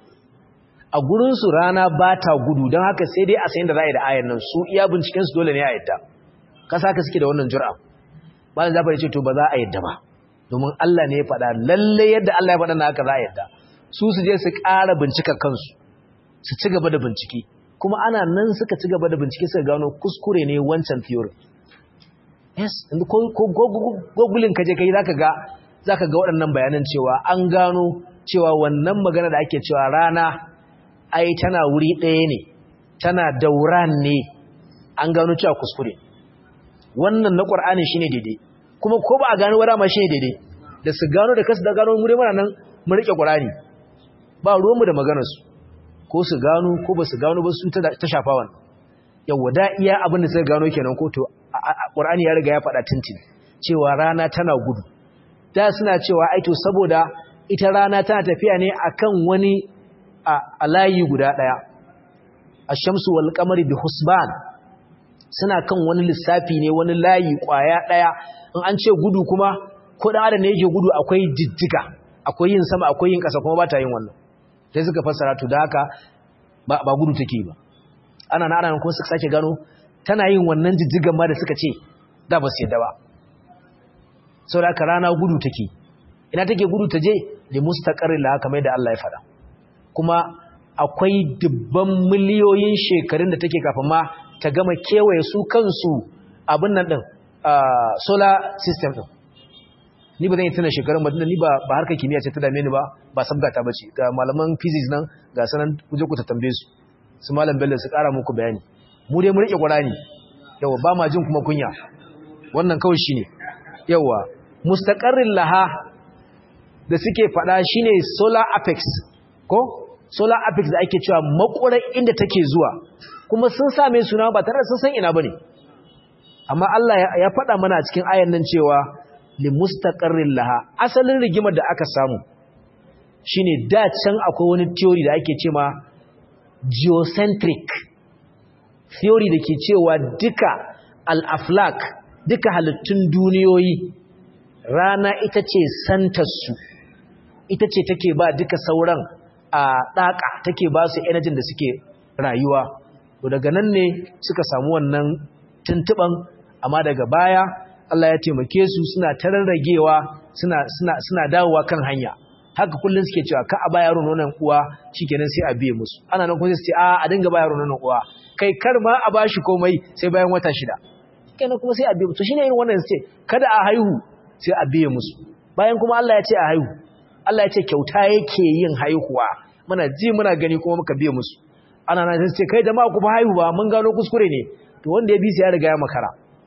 a gurin su rana ba ta gudu don haka sai dai a sayin da za a yi da ayan nan su iya binciken su dole ne a yadda kasa ka suke da wannan jur'a ba za ce to ba za a yadda ba domin Allah ne ya faɗa lalle yadda Allah ya faɗa na haka za a yadda su su je su ƙara bincika kansu su ci gaba da bincike kuma ana nan suka ci gaba da bincike suka gano kuskure ne wancan theory yes ko gogulin kaje kai zaka ga zaka ga waɗannan bayanan cewa an gano cewa wannan magana da ake cewa rana ai tana wuri ɗaya ne tana dauran ne an gano cewa kuskure wannan na ƙwar'ani shi ne daidai kuma ko ba a gano wada ma shi ne daidai da su gano da kasu da gano mure mana nan mu riƙe ƙwar'ani ba ruwanmu da maganarsu ko su gano ko ba su gano ba su ta shafa wannan yawwa da iya abin da suka gano kenan ko to ƙwar'ani ya riga ya faɗa tintin cewa rana tana gudu da suna cewa ai to saboda ita rana tana tafiya ne akan wani a layi guda ɗaya ashamsu wal qamari bi husban suna kan wani lissafi ne wani layi kwaya daya in an ce gudu kuma ko da adam ne yake gudu akwai jijjiga akwai yin sama akwai yin kasa kuma ba ta yin wannan sai suka fassara to da haka ba, ba gudu take ba ana na ana kuma suka sake gano tana yin wannan jijjigan ma da suka ce da ba su yadda ba saboda haka rana gudu take ina take gudu ta je li mustaqarrin la kamar da Allah ya faɗa kuma akwai dubban miliyoyin shekarun da take kafin ma ta gama kewaye su kansu abin nan din solar system din ni ba zan yi tuna shekarun madina ni ba harkar kimiyya ce ta dame ni ba ba sabgata ba ce ga malaman physics nan ga sanan kuje ku ta tambaye su su malam bello su kara muku bayani mu dai mu rike qur'ani yawa ba ma jin kuma kunya wannan kawai shine yawa mustaqarrin laha da suke fada shine solar apex ko solar apex da ake cewa makurar inda take zuwa kuma sun same suna ba tare da sun san ina bane amma Allah ya faɗa mana a cikin ayan nan cewa li mustaqarrin laha asalin rigimar da aka samu shine da can akwai wani theory da ake cewa geocentric theory da ke cewa duka al-aflak duka halittun duniyoyi rana ita ce santarsu ita ce take ba duka sauran a ɗaƙa take ba su energy da suke rayuwa to daga nan ne suka samu wannan tuntuban amma daga baya Allah ya taimake su suna tararragewa suna suna suna dawowa kan hanya haka kullun suke cewa ka a ba yaro nonon uwa shikenan sai a biye musu ana nan kuma su ce a a dinga ba yaro nonon uwa kai kar ma a bashi komai sai bayan wata shida kenan kuma sai a biye musu shine irin wannan su ce kada a haihu sai a biye musu bayan kuma Allah ya ce a haihu Allah ya ce kyauta yake yin haihuwa muna ji muna gani kuma muka biye musu ana nan sai ce kai jama'a ku fa haihu ba mun gano kuskure ne to wanda ya bi sai ya riga ya makara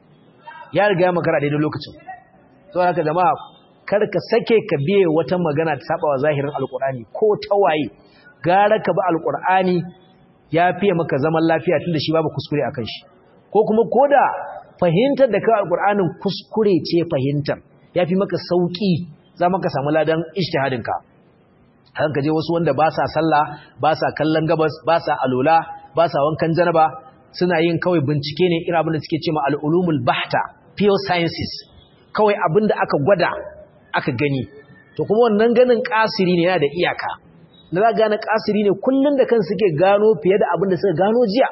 ya riga ya makara daidai lokacin saboda haka jama'a kar ka sake ka biye wata magana ta saba wa zahirin alqur'ani ko tawaye gara ka bi alqur'ani ya fiye maka zaman lafiya tunda shi babu kuskure akan shi ko kuma koda fahimtar da ka alqur'anin kuskure ce fahimtar yafi maka sauki za maka samu ladan ijtihadin ka hakan ka je wasu wanda ba sa sallah ba sa kallon gabas ba sa alola ba sa wankan janaba suna yin kawai bincike ne irin abin da suke cewa al-ulumul bahta pure sciences kawai abin da aka gwada aka gani to kuma wannan ganin kasiri ne yana da iyaka da za gane kasiri ne kullun da kan suke gano fiye da abin da suka gano jiya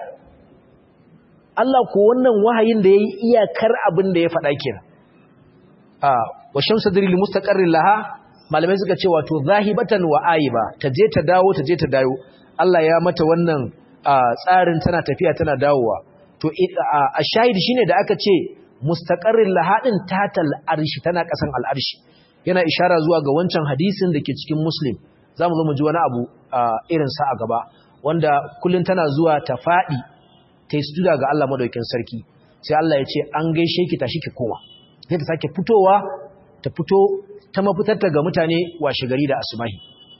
Allah ko wannan wahayin da yayi iyakar abin da ya faɗa kenan ah wa shamsu diril mustaqarrin laha malamai suka ce wato zahibatan wa aiba ta je ta dawo ta je ta dawo Allah ya mata wannan tsarin tana tafiya tana dawowa to a shahid shine da aka ce mustaqarrin lahadin tatal arshi tana kasan al'arshi yana ishara zuwa ga wancan hadisin da ke cikin muslim zamu zo mu ji wani abu irin sa a gaba wanda kullun tana zuwa ta fadi ta yi sujuda ga Allah madaukakin sarki sai Allah ya ce an gaishe ki tashi ki koma sai ta sake fitowa ta fito ta mafitarta ga mutane washe gari da asubahi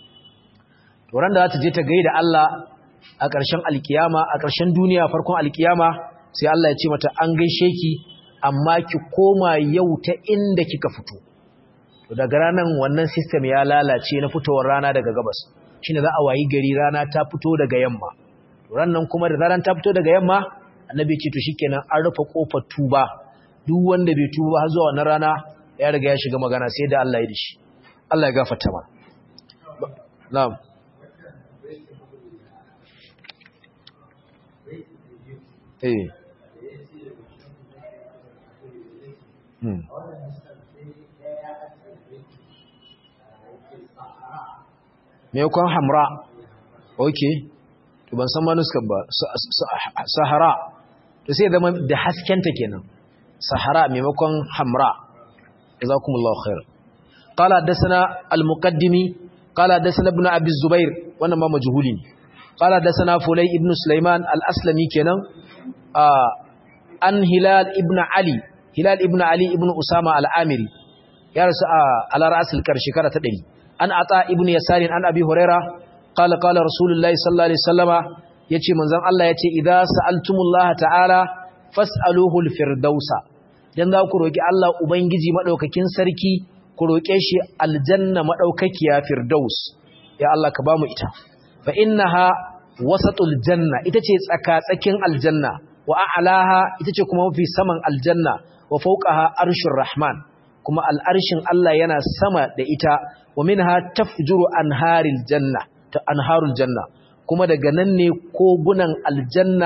to ran da za ta je ta gaida Allah a ƙarshen alkiyama a ƙarshen duniya farkon alkiyama sai Allah ya ce mata an gaishe ki amma ki koma yau ta inda kika fito to daga ranan wannan system ya lalace na fitowar rana daga gabas shine za a wayi gari rana ta fito daga yamma to rannan kuma da ranar ta fito daga yamma annabi ce to shikenan an rufe kofar tuba duk wanda bai tuba har zuwa wannan rana ya riga ya shiga magana sai da Allah ya dishi Allah ya gafarta mana na'am eh hmm me kwan hamra okay to ban san manuskan ba sahara to sai zama da haskenta kenan sahara maimakon hamra jazakumullahu khair qala hadathana al-muqaddimi qala hadathana ibn abi zubair wannan ma majhuli ne qala hadathana fulay ibn sulaiman al-aslami kenan an hilal ibn ali hilal ibn ali ibn usama al-amiri ya rasu ala ra'sil kar shekara ta 100 an ata ibn yasarin an abi huraira qala qala rasulullahi sallallahu alaihi wasallama yace manzon Allah yace idza sa'altumullaha ta'ala fas'aluhu al-firdausa dan za ku roki Allah ubangiji madaukakin sarki ku roke shi aljanna madaukakiya firdaus ya Allah ka bamu ita fa innaha wasatul janna ita ce tsaka-tsakin aljanna wa a'laha ita ce kuma mafi saman aljanna wa fawqaha arshur rahman kuma al'arshin Allah yana sama da ita wa minha tafjuru anharil janna ta anharul janna kuma daga nan ne kogunan aljanna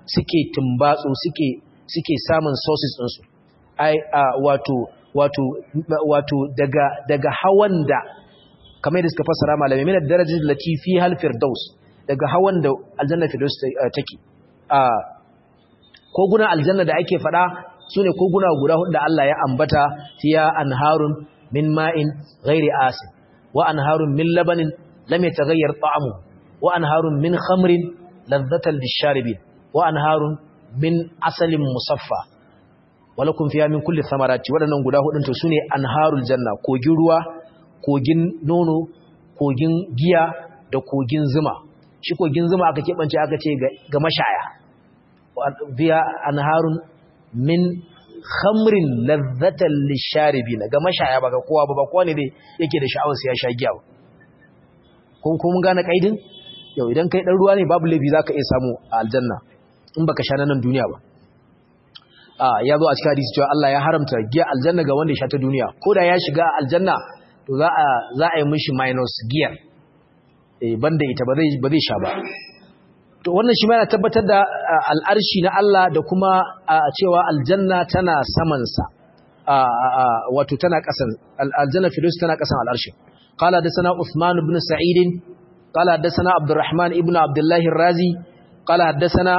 suke tumbatsu suke suke samun sources ɗinsu ai wato wato wato daga daga hawan da kamar da suka fassara malamai min darajar lati fi hal firdaus daga hawan da aljanna firdaus take a kogunan aljanna da ake fada sune koguna guda hudu da Allah ya ambata fiya anharun min ma'in ghairi asin wa anharun min labanin lam yataghayyar ta'amu wa anharun min khamrin ladhatan lisharibin wa anharun min asalin musaffa walakum fiya min kulli thamarati wadannan guda hudun to sune anharul janna kogin ruwa kogin nono kogin giya da kogin zuma shi kogin zuma aka keɓance aka ce ga mashaya biya anharun min khamrin lazzatan lisharibina ga mashaya ba ga kowa ba ba kowa ne dai yake da sha'awar sai ya sha giya ko ko mun gane kaidin yau idan kai dan ruwa ne babu laifi zaka iya samu a aljanna in baka sha nan duniya ba a ya zo a cikin hadisi cewa Allah ya haramta giya aljanna ga wanda ya sha ta duniya ko da ya shiga aljanna to za a za a yi mishi minus giyar eh banda ita ba zai ba zai sha ba to wannan shi ma yana tabbatar da al'arshi na Allah da kuma cewa aljanna tana saman sa wato tana kasan aljanna firdaus tana kasan al'arshi qala da sana Uthman ibn Sa'id qala da sana Abdurrahman ibn Abdullah ar-Razi qala da sana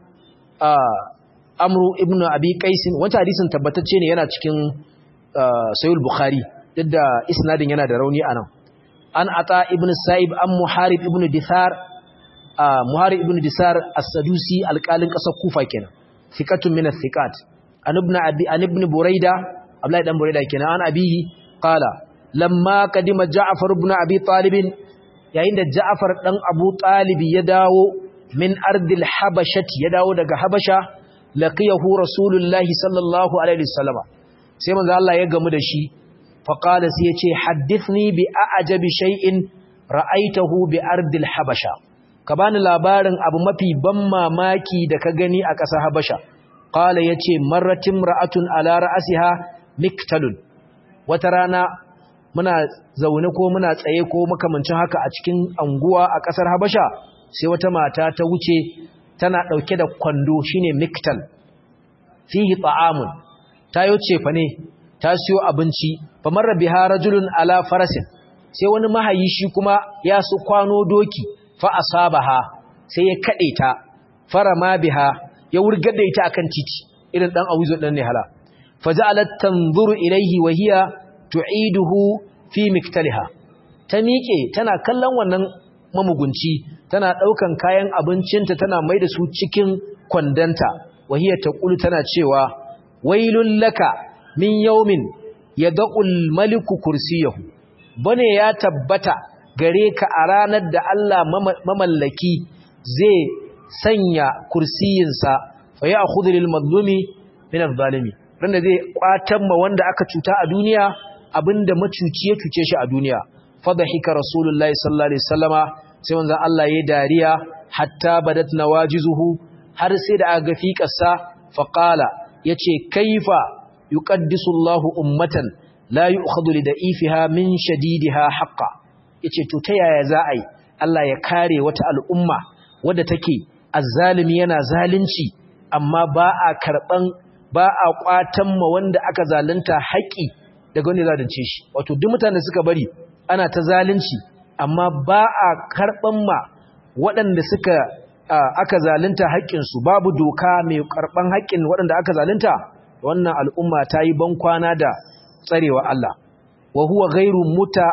Amru ibn Abi Qais wannan hadisin tabbatacce ne yana cikin Sahih Bukhari duk da isnadin yana da rauni anan an ata ibn Sa'ib an Muharib ibn Dithar Muharib ibn Disar As-Sadusi alƙalin ƙasar Kufa kenan thiqatun min athiqat an ibn Abi an ibn Buraida Abdullahi dan Buraida kenan an abihi qala lamma kadima Ja'far ibn Abi Talib yayin da Ja'far dan Abu Talib ya dawo min ardil habashati ya dawo daga Habasha laqiyahu Rasulullahi sallallahu alaihi wasallam sai manzo Allah ya gamu da shi fa qala sai yace haddithni bi a'jabi shay'in ra'aitahu bi ardil habasha ka bani labarin abu mafi ban mamaki da ka gani a ƙasar Habasha qala yace marratin ra'atun ala ra'siha miktalun wata rana muna zaune ko muna tsaye ko makamancin haka a cikin anguwa a ƙasar Habasha sai wata mata ta wuce tana dauke da kwando shine miktal fihi ta'amun ta yoce fa ne ta siyo abinci fa marra biha rajulun ala farasin sai wani mahayi shi kuma ya su kwano doki fa asabaha sai ya kade ta farama biha ya wurgar da ita akan titi irin dan awizo dan ne hala faja'alat tanzuru ilayhi wa hiya tu'iduhu fi miktaliha ta miƙe tana kallon wannan mamugunci tana daukan kayan abincinta tana mai da su cikin kwandanta wa hiya taqulu tana cewa wailul laka min yawmin yad'ul maliku kursiyahu bane ya tabbata gare ka a ranar da Allah mamallaki zai sanya kursiyinsa fa ya akhudhu lil mazlumi min az-zalimi randa zai kwatan ma wanda aka cuta a duniya abinda macuci ya cuce shi a duniya fadhika rasulullahi sallallahu alaihi wasallama sai manzon Allah ya dariya hatta badat nawajizuhu har sai da aga fiƙarsa fa qala yace kaifa yuqaddisu Allahu ummatan la yu'khadhu li da'ifiha min shadidiha haqqan yace to ta yaya za a yi Allah ya kare wata al'umma wadda take azzalimi yana zalunci amma ba a karban ba a kwatan ma wanda aka zalunta haƙi daga wanda zalunce shi wato duk mutanen suka bari ana ta zalunci amma ba a karban ma waɗanda suka aka zalunta haƙƙinsu babu doka mai karban haƙƙin waɗanda aka zalunta wannan al'umma ta yi bankwana da tsarewa Allah wa huwa ghairu muta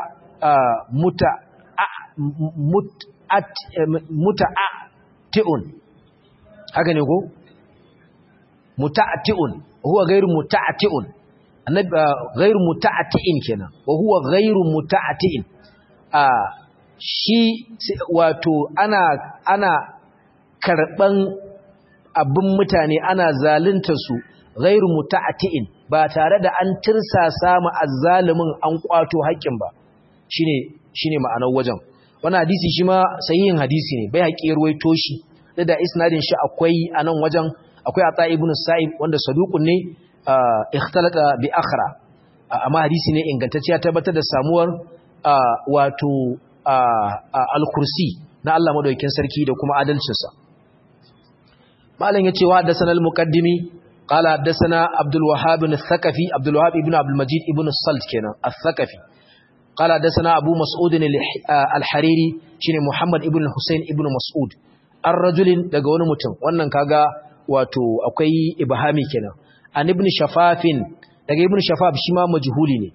muta'ati'un haka ne ko muta'ati'un huwa ghairu muta'ati'un annabi ghairu muta'ati'in kenan wa huwa ghairu muta'ati'in a shi wato ana ana karban abin mutane ana zalunta su ghairu muta'ati'in ba tare da an tirsasa mu azzalimin an kwato haƙƙin ba shine shine ma'anar wajen wannan hadisi shi ma sahihin hadisi ne bai haƙi ruwaito shi da da isnadin shi akwai anan wajen akwai ata ibn sa'ib wanda saduqun ne ikhtalata bi akhra amma hadisi ne ingantacce ya tabbatar da samuwar wato al-kursi na Allah madaukakin sarki da kuma adalcinsa malam yace wa haddathana al-muqaddimi qala haddathana Abdul Wahhab al-Thaqafi Abdul Wahhab ibn Abdul Majid ibn Salt kenan al-Thaqafi qala haddathana Abu Mas'ud al-Hariri shine Muhammad ibn Hussein ibn Mas'ud ar-rajulin daga wani mutum wannan kaga wato akwai ibhami kenan an ibn Shafafin daga ibn Shafaf shi ma majhuli ne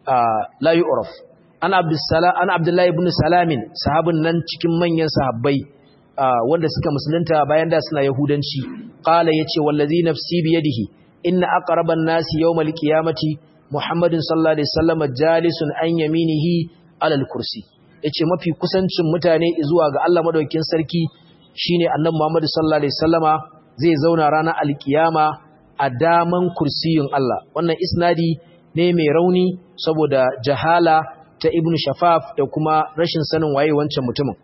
la yu'raf an Abdussalam an Abdullah ibn Salamin sahabin nan cikin manyan sahabbai wanda suka musulunta bayan da suna yahudanci qala yace wallazi nafsi bi yadihi inna aqraban nasi yawmal qiyamati muhammadin sallallahu alaihi wasallam jalisun an yaminihi alal kursi yace mafi kusancin mutane zuwa ga Allah madaukakin sarki shine annabi muhammad sallallahu alaihi wasallama zai zauna ranar alkiyama a daman kursiyin Allah wannan isnadi ne mai rauni saboda jahala ta ibnu shafaf da kuma rashin sanin waye wancan mutumin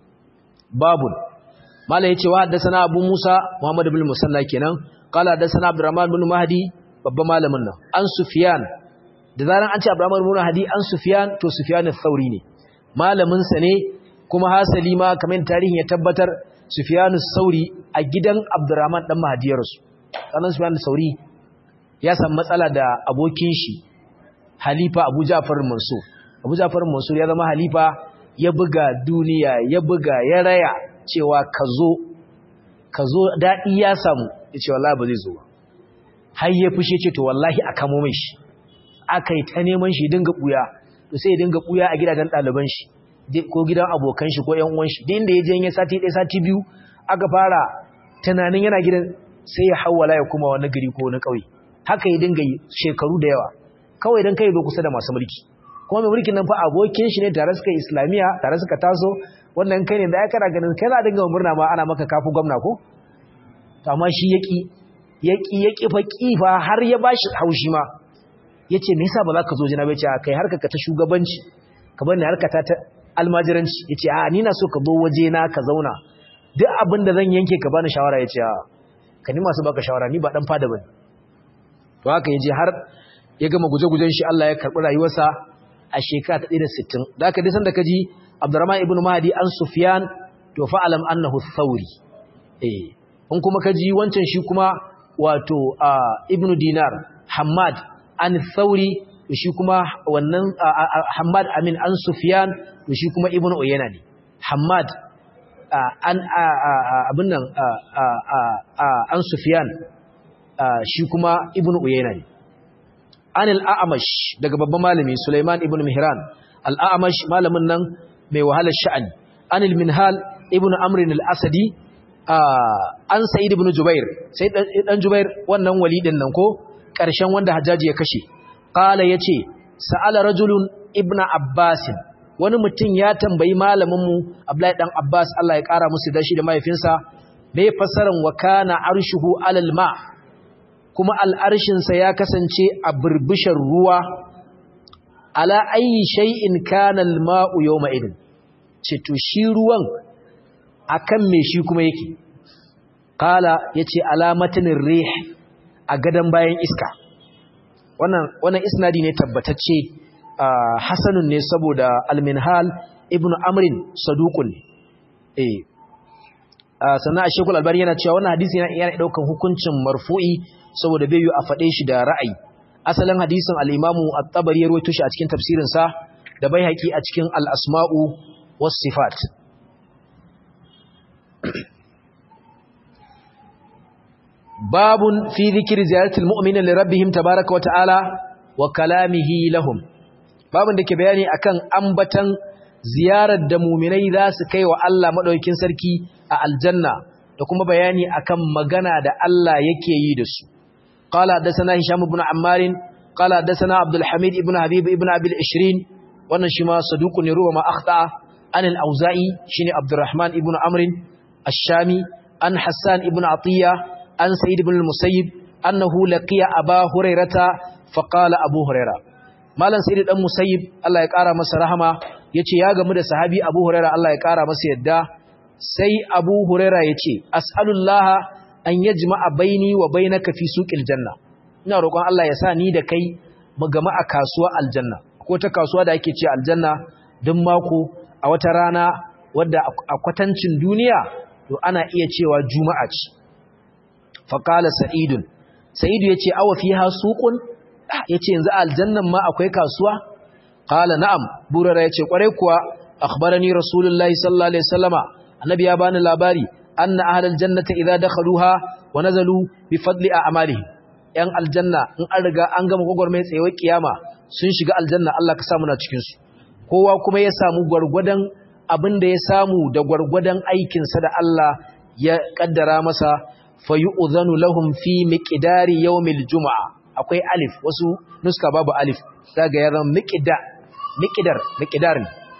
babun mala yace wa haddathana abu musa muhammad ibn musanna kenan qala haddathana abdurrahman ibn mahdi babban malamin nan an sufyan da zaran an ce abdurrahman ibn mahdi an sufyan to sufyan al-thauri ne malamin sa ne kuma hasali ma kamar tarihin ya tabbatar sufyan al-thauri a gidan abdurrahman dan mahdi ya rasu sanan sufyan al-thauri ya samu matsala da abokin shi halifa abu ja'far mansur abu ja'far mansur ya zama halifa ya buga duniya ya buga ya raya cewa ka zo ka zo daɗi ya samu ya ce wallahi ba zai zo ba har ya fushe ce to wallahi a kamo mai shi aka yi ta neman shi dinga ɓuya to sai ya dinga ɓuya a gidajen ɗaliban shi ko gidan abokan shi ko ƴan uwan shi da inda ya je ya sati ɗaya sati biyu aka fara tunanin yana gidan sai ya hawala ya kuma wani gari ko wani ƙauye haka ya dinga yi shekaru da yawa kawai don kai zo kusa da masu mulki kuma mai mulkin nan fa abokin shi ne tare suka islamiya tare suka taso wannan kai ne da ya kana ganin kai za a dinga murna ma ana maka kafu gwamna ko amma shi yaki yaki yaki fa kifa har ya bashi haushi ma yace me yasa ba za ka zo jina bace kai harka ka ta shugabanci ka bani harka ta ta almajiranci yace a ni na so ka zo waje na ka zauna duk abin da zan yanke ka bani shawara yace a ka ni masu baka shawara ni ba dan fada bane to haka yaje har ya gama guje-gujen shi Allah ya karbi rayuwarsa a shekara ta 160 da aka disan da kaji Abdurrahman ibn Mahdi an Sufyan to fa'alam annahu Thawri eh in kuma kaji wancan shi kuma wato Ibn Dinar Hammad an Thawri to shi kuma wannan Hammad amin an Sufyan to shi kuma Ibn Uyayna ne Hammad an abin nan an Sufyan shi kuma Ibn Uyayna ne an al'amash daga babban malami Sulaiman ibn Mihran al'amash malamin nan mai wahalar sha'ani an minhal ibn amrin al'asadi an sa'id ibn jubair sai dan jubair wannan walidin nan ko ƙarshen wanda hajjaji ya kashe ƙala ya ce sa'ala rajulun ibn abbasin wani mutum ya tambayi malaminmu abdullahi dan abbas Allah ya ƙara musu dashi da mahaifinsa mai fassaran wa kana arshuhu alal ma' kuma al'arshinsa ya kasance a birbishin ruwa ala ayi shay'in kana al-ma'u yawma idin ce to shi ruwan akan me shi kuma yake kala yace alamatin rih a gadan bayan iska wannan wannan isnadi ne tabbatacce hasanun ne saboda al-minhal ibnu amrin saduqun eh sannan ashekul albani yana cewa wannan hadisi yana daukan hukuncin marfu'i saboda bai yi a faɗe shi da ra'ayi asalin hadisin al'imamu a tabari ya ruwaito shi a cikin tafsirinsa da bai haƙi a cikin al'asma'u wasu sifat babun fi zikiri ziyartar mu'minin lirabbihim tabaraka wata'ala wa kalamihi lahum babun da ke bayani akan ambatan ziyarar da muminai za su kai wa Allah maɗaukin sarki a aljanna da kuma bayani akan magana da Allah yake yi da su قال حدثنا هشام بن عمار قال حدثنا عبد الحميد ابن حبيب ابن ابي العشرين wannan shi ma saduqun ne ruwa ma akhta an al-auza'i shine abdurrahman ibn amr ash-shami an hassan ibn atiya an sa'id ibn al-musayyib annahu laqiya aba hurairata fa qala abu huraira malan sa'id dan musayyib Allah ya kara masa rahama yace ya gamu da sahabi abu huraira Allah ya kara masa yadda sai abu huraira yace as'alullaha an yajma'a baini wa bainaka fi suqil janna ina roƙon Allah ya sa ni da kai mu gama a kasuwa aljanna ko ta kasuwa da ake ce aljanna duk mako a wata rana wadda a kwatancin duniya to ana iya cewa juma'a ce faqala sa'idun sa'idu yace awa fiha suqun yace yanzu aljannan ma akwai kasuwa qala na'am burara yace kwarai kuwa akhbarani rasulullahi sallallahu alaihi wasallama annabi ya bani labari anna ahlal jannati idza dakhaluha wa nazalu bi fadli a'malihim yan aljanna in an riga an gama gogormai tsayewar kiyama sun shiga aljanna Allah ka samu na cikin su kowa kuma ya samu gwargwadon abin da ya samu da gwargwadon aikin sa da Allah ya kaddara masa fayu'zanu lahum fi miqdari yawmil jumu'a akwai alif wasu nuska babu alif daga ya zama miqda miqdar miqdar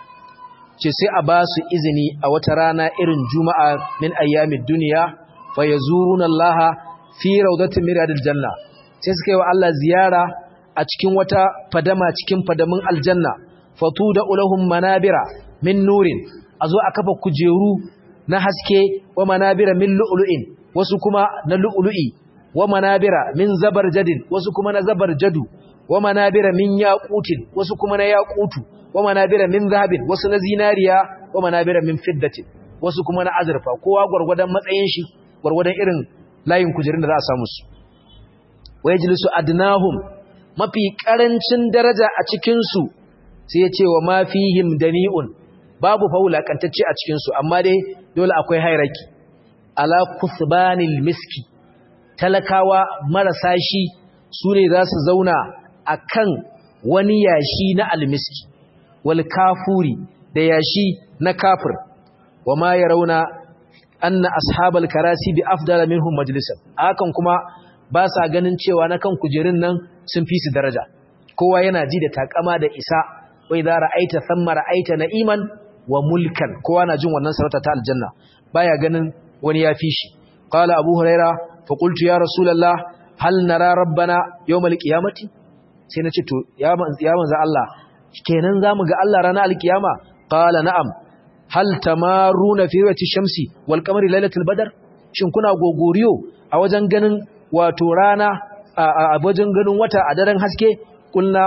ce sai a ba su izini a wata rana irin juma'a min ayyamid dunya fayazuruna Allah fi rawdatin miradil janna sai suka yi wa Allah ziyara a cikin wata fadama cikin fadamin aljanna fatuda ulahum manabira min nurin azo a kafa kujeru na haske wa manabira min lu'lu'in wasu kuma na lu'lu'i wa manabira min zabarjadin wasu kuma na zabarjadu wa manabira min yaqutin wasu kuma na yaqutu wa manabira min zahabin wasu na zinariya wa manabira min fiddatin wasu kuma na azurfa kowa gurgurdan matsayin shi gurgurdan irin layin kujerun da za a samu su wa yajlisu adnahum mafi karancin daraja a cikin su sai ya ce wa ma fihim dani'un babu faulakantacce a cikin su amma dai dole akwai hairaki ala kusbanil miski talakawa marasa shi su ne za su zauna a kan wani yashi na almiski wal kafuri da yashi na kafir wa ma ya rauna anna ashabal karasi bi afdala minhum majlisan hakan kuma ba sa ganin cewa na kan kujerun nan sun fi su daraja kowa yana ji da takama da isa wai za ra'aita thamma ra'aita na'iman wa mulkan kowa na jin wannan sarauta ta aljanna baya ganin wani ya fi shi qala abu huraira fa qultu ya rasulullah hal nara rabbana yawmal qiyamati sai nace to ya ya manzo Allah kenan zamu ga Allah ranar alkiyama qala na'am hal tamaruna fi wati shamsi wal qamari lailatul badr shin kuna gogoriyo a wajen ganin wato rana a wajen ganin wata a daren haske kulna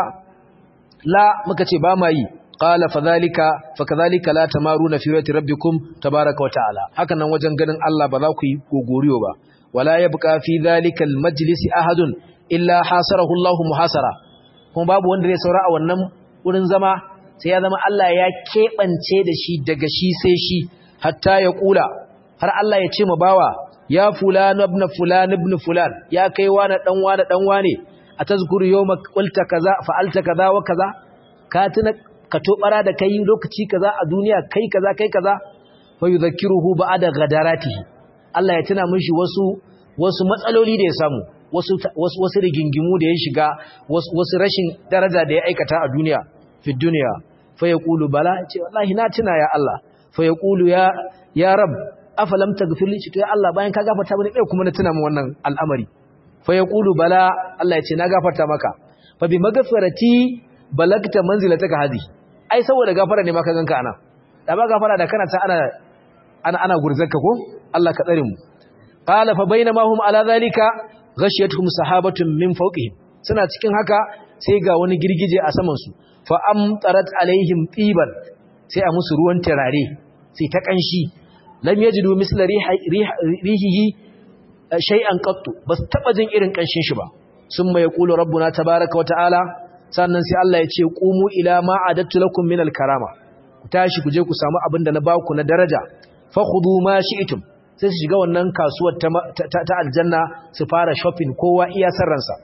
la muka ce ba ma yi qala fadhalika fakadhalika la tamaruna fi wati rabbikum tabaaraka wa ta'ala hakan nan wajen ganin Allah ba za ku yi gogoriyo ba wala yabqa fi dhalika almajlis ahadun illa hasarahu Allah muhasara kuma babu wanda zai saura a wannan wurin zama sai ya zama Allah ya kebance da shi daga shi sai shi hatta ya kula har Allah ya ce ma bawa ya fulan ibn fulan ibn fulan ya kai wani dan wani dan wane atazkuru yawma qulta kaza fa'alta kaza wa kaza ka tuna ka tobara da kai lokaci kaza a duniya kai kaza kai kaza fa yudhakkiruhu ba'da ghadaratihi Allah ya tuna mishi wasu wasu matsaloli da ya samu wasu wasu wasu rigingimu da ya shiga wasu wasu rashin daraja da ya aikata a duniya fi duniya fa yaqulu bala ce wallahi na tuna ya Allah fa yaqulu ya ya rab afalam taghfir li to ya Allah bayan ka gafarta mini kai kuma na tuna min wannan al'amari fa yaqulu bala Allah ya ce na gafarta maka fa bi magfirati balagta manzilataka hadi ai saboda gafara ne ma ka ganka ana da ba gafara da kana ta ana ana ana gurzanka ko Allah ka tsare mu qala fa bainama hum ala zalika ghashiyatuhum sahabatun min fawqihim suna cikin haka sai ga wani girgije a saman su fa amtarat alaihim tiban sai a musu ruwan turare sai ta kanshi lam yajidu misla rihihi shay'an qattu bas taba jin irin kanshin shi ba summa yaqulu rabbuna tabaaraka wa ta'ala sannan sai Allah ya ce qumu ila ma adattu lakum minal karama ku tashi ku je ku samu abin da na baku na daraja fa khudu ma shi'tum sai su shiga wannan kasuwar ta aljanna su fara shopping kowa iya sarransa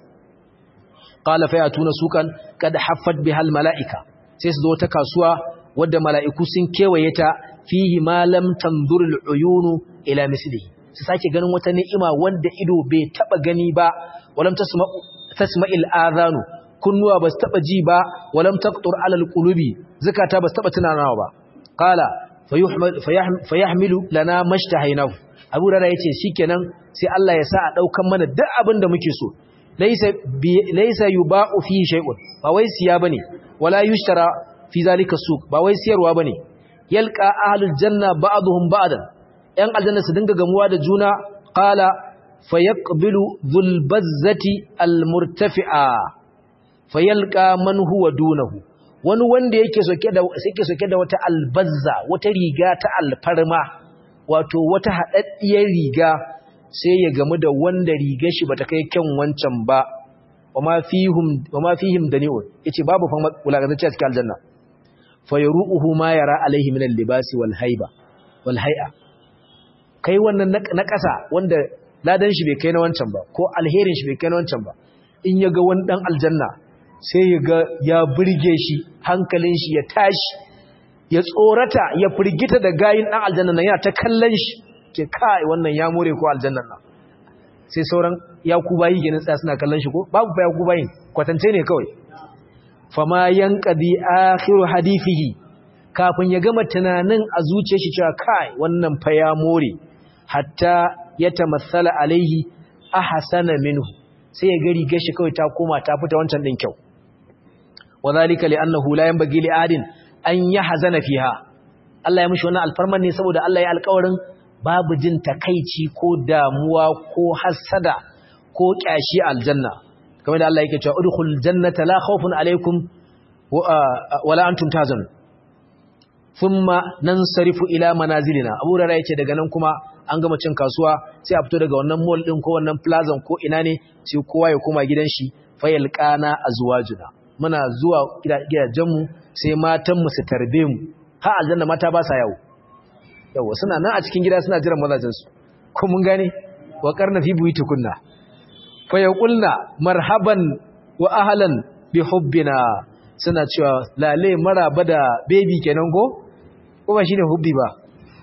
qala fa yatuna sukan kad haffat bihal malaika sai su zo ta kasuwa wadda mala'iku sun kewaye ta fihi ma lam tanzur al'uyunu ila mislihi su sake ganin wata ni'ima wanda ido bai taba gani ba walam tasma'u tasma'il adhanu kunnuwa ba su taba ji ba walam taqtur ala alqulubi zakata ba su taba tunanawa ba qala fayahmilu lana mashtahainahu abu rara yace shikenan sai Allah ya sa a daukan mana duk abin da muke so laysa laysa yuba'u fi shay'un ba wai siya bane wala yushtara fi zalika suq ba wai siyarwa bane yalqa ahlul janna ba'dhum ba'dan yan aljanna su dinga gamuwa da juna qala fayaqbilu dhul bazzati almurtafi'a fayalqa man huwa dunahu wani wanda yake soke da yake soke da wata albazza wata riga ta alfarma wato wata hadaddiyar riga sai ya gamu da wanda rigar shi bata kai kyan wancan ba wama fihim wama fihim dani'un yace babu fa wulakantacce a cikin aljanna fa yaruhu ma yara alaihi min al-libasi wal haiba wal hay'a kai wannan na ƙasa wanda ladan shi bai kai na wancan ba ko alherin shi bai kai na wancan ba in ya ga wani dan aljanna sai ya ga ya burge shi hankalin shi ya tashi ya tsorata ya firgita da gayin dan aljanna nan yana ta kallon shi ke kai wannan ya more ko aljannan nan sai sauran yakubayi ginin tsaya suna kallon shi ko babu fa yakubayin kwatance ne kawai fama yanqadi akhiru hadithihi kafin ya gama tunanin a zuciyar shi cewa kai wannan fa ya more hatta ya tamassala alaihi ahsana minhu sai ya gari gashi kawai ta koma ta fita wancan din kyau wadhalika li'annahu la yanbaghi li'adin an yahzana fiha Allah ya mishi wannan alfarman ne saboda Allah ya alƙawarin babu jin takaici ko damuwa ko hasada ko kyashi aljanna kamar da Allah yake cewa udkhul jannata la khawfun alaykum wala antum tahzanun thumma nansarifu ila manazilina Abu Hurairah yace daga nan kuma an gama cin kasuwa sai a fito daga wannan mall din ko wannan plaza ko ina ne sai kowa ya koma gidan shi fayalqana azwajuna muna zuwa gidajen mu sai matan mu su tarbe mu ha aljanna mata ba sa yawo yawa suna nan a cikin gida suna jiran mazajin su ko mun gane wa qarna fi buyutukunna fa yaqulna marhaban wa ahlan bi hubbina suna cewa lale maraba da baby kenan ko ko ba shine hubbi ba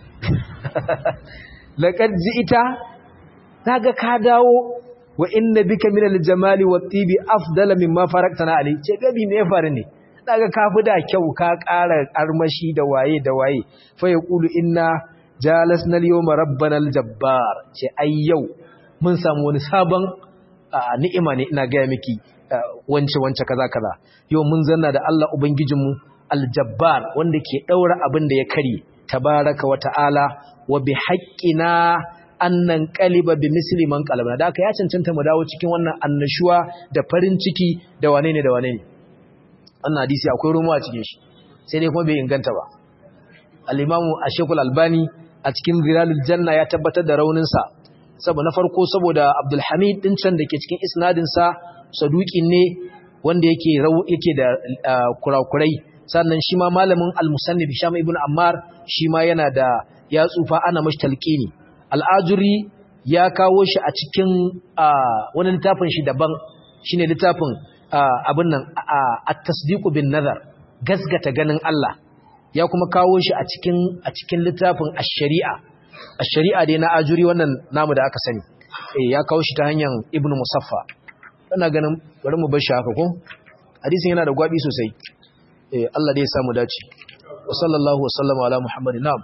laqad ji'ita naga ka dawo wa inna bika minal jamali wat tibi afdala mimma faraktana ali ce baby me faru ne naga ka fi da kyau ka ƙara armashi da waye da waye fa yaqulu inna jalasna al-yawma rabbana al-jabbar ce ai yau mun samu wani sabon ni'ima ne ina ga miki wance wance kaza kaza yau mun zanna da Allah ubangijinmu al-jabbar wanda ke daura abin da ya kare tabaraka wa ta'ala wa bi haqqina annan qaliba bi misli man qalabna da aka ya cancanta mu dawo cikin wannan annashuwa da farin ciki da wane ne da wane ne wannan hadisi akwai rumu a cikin shi sai dai kuma bai inganta ba al-imamu ashekul albani a cikin zilalul janna ya tabbatar da raunin sa saboda na farko saboda abdul hamid din can dake cikin isnadin sa saduqin ne wanda yake yake da kurakurai sannan shi ma malamin al-musannif Hisham ibn Ammar shi ma yana da ya tsufa ana mashi talqini al-ajuri ya kawo shi a cikin wani littafin shi daban shine littafin abin nan at-tasdiqu bin nazar gasgata ganin Allah ya kuma kawo shi a cikin a cikin littafin ash-shari'a ash-shari'a dai na ajuri wannan namu da aka sani eh ya kawo shi ta hanyar ibnu musaffa ina ganin bari mu bar shi haka ko hadisin yana da gwabi sosai eh Allah dai ya samu dace wa sallallahu wa sallama ala muhammadin na'am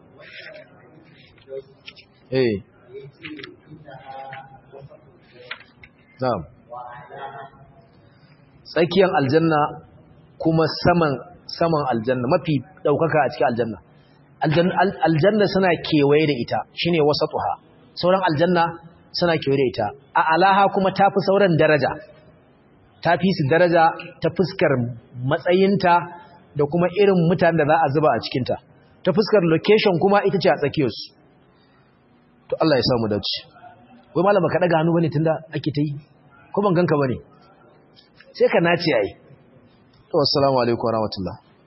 eh na'am tsakiyar aljanna kuma saman saman aljanna mafi daukaka a cikin aljanna aljanna suna kewaye da ita shine wasatuha sauran aljanna suna kewaye da ita a alaha kuma tafi sauran daraja tafi su daraja ta fuskar matsayinta da kuma irin mutanen da za a zuba a cikinta ta fuskar location kuma ita ce a tsakiyarsu to Allah ya samu dace wai malama ka daga hannu bane tunda ake ta yi ko ban ganka bane sai ka nace yayi to assalamu alaikum warahmatullahi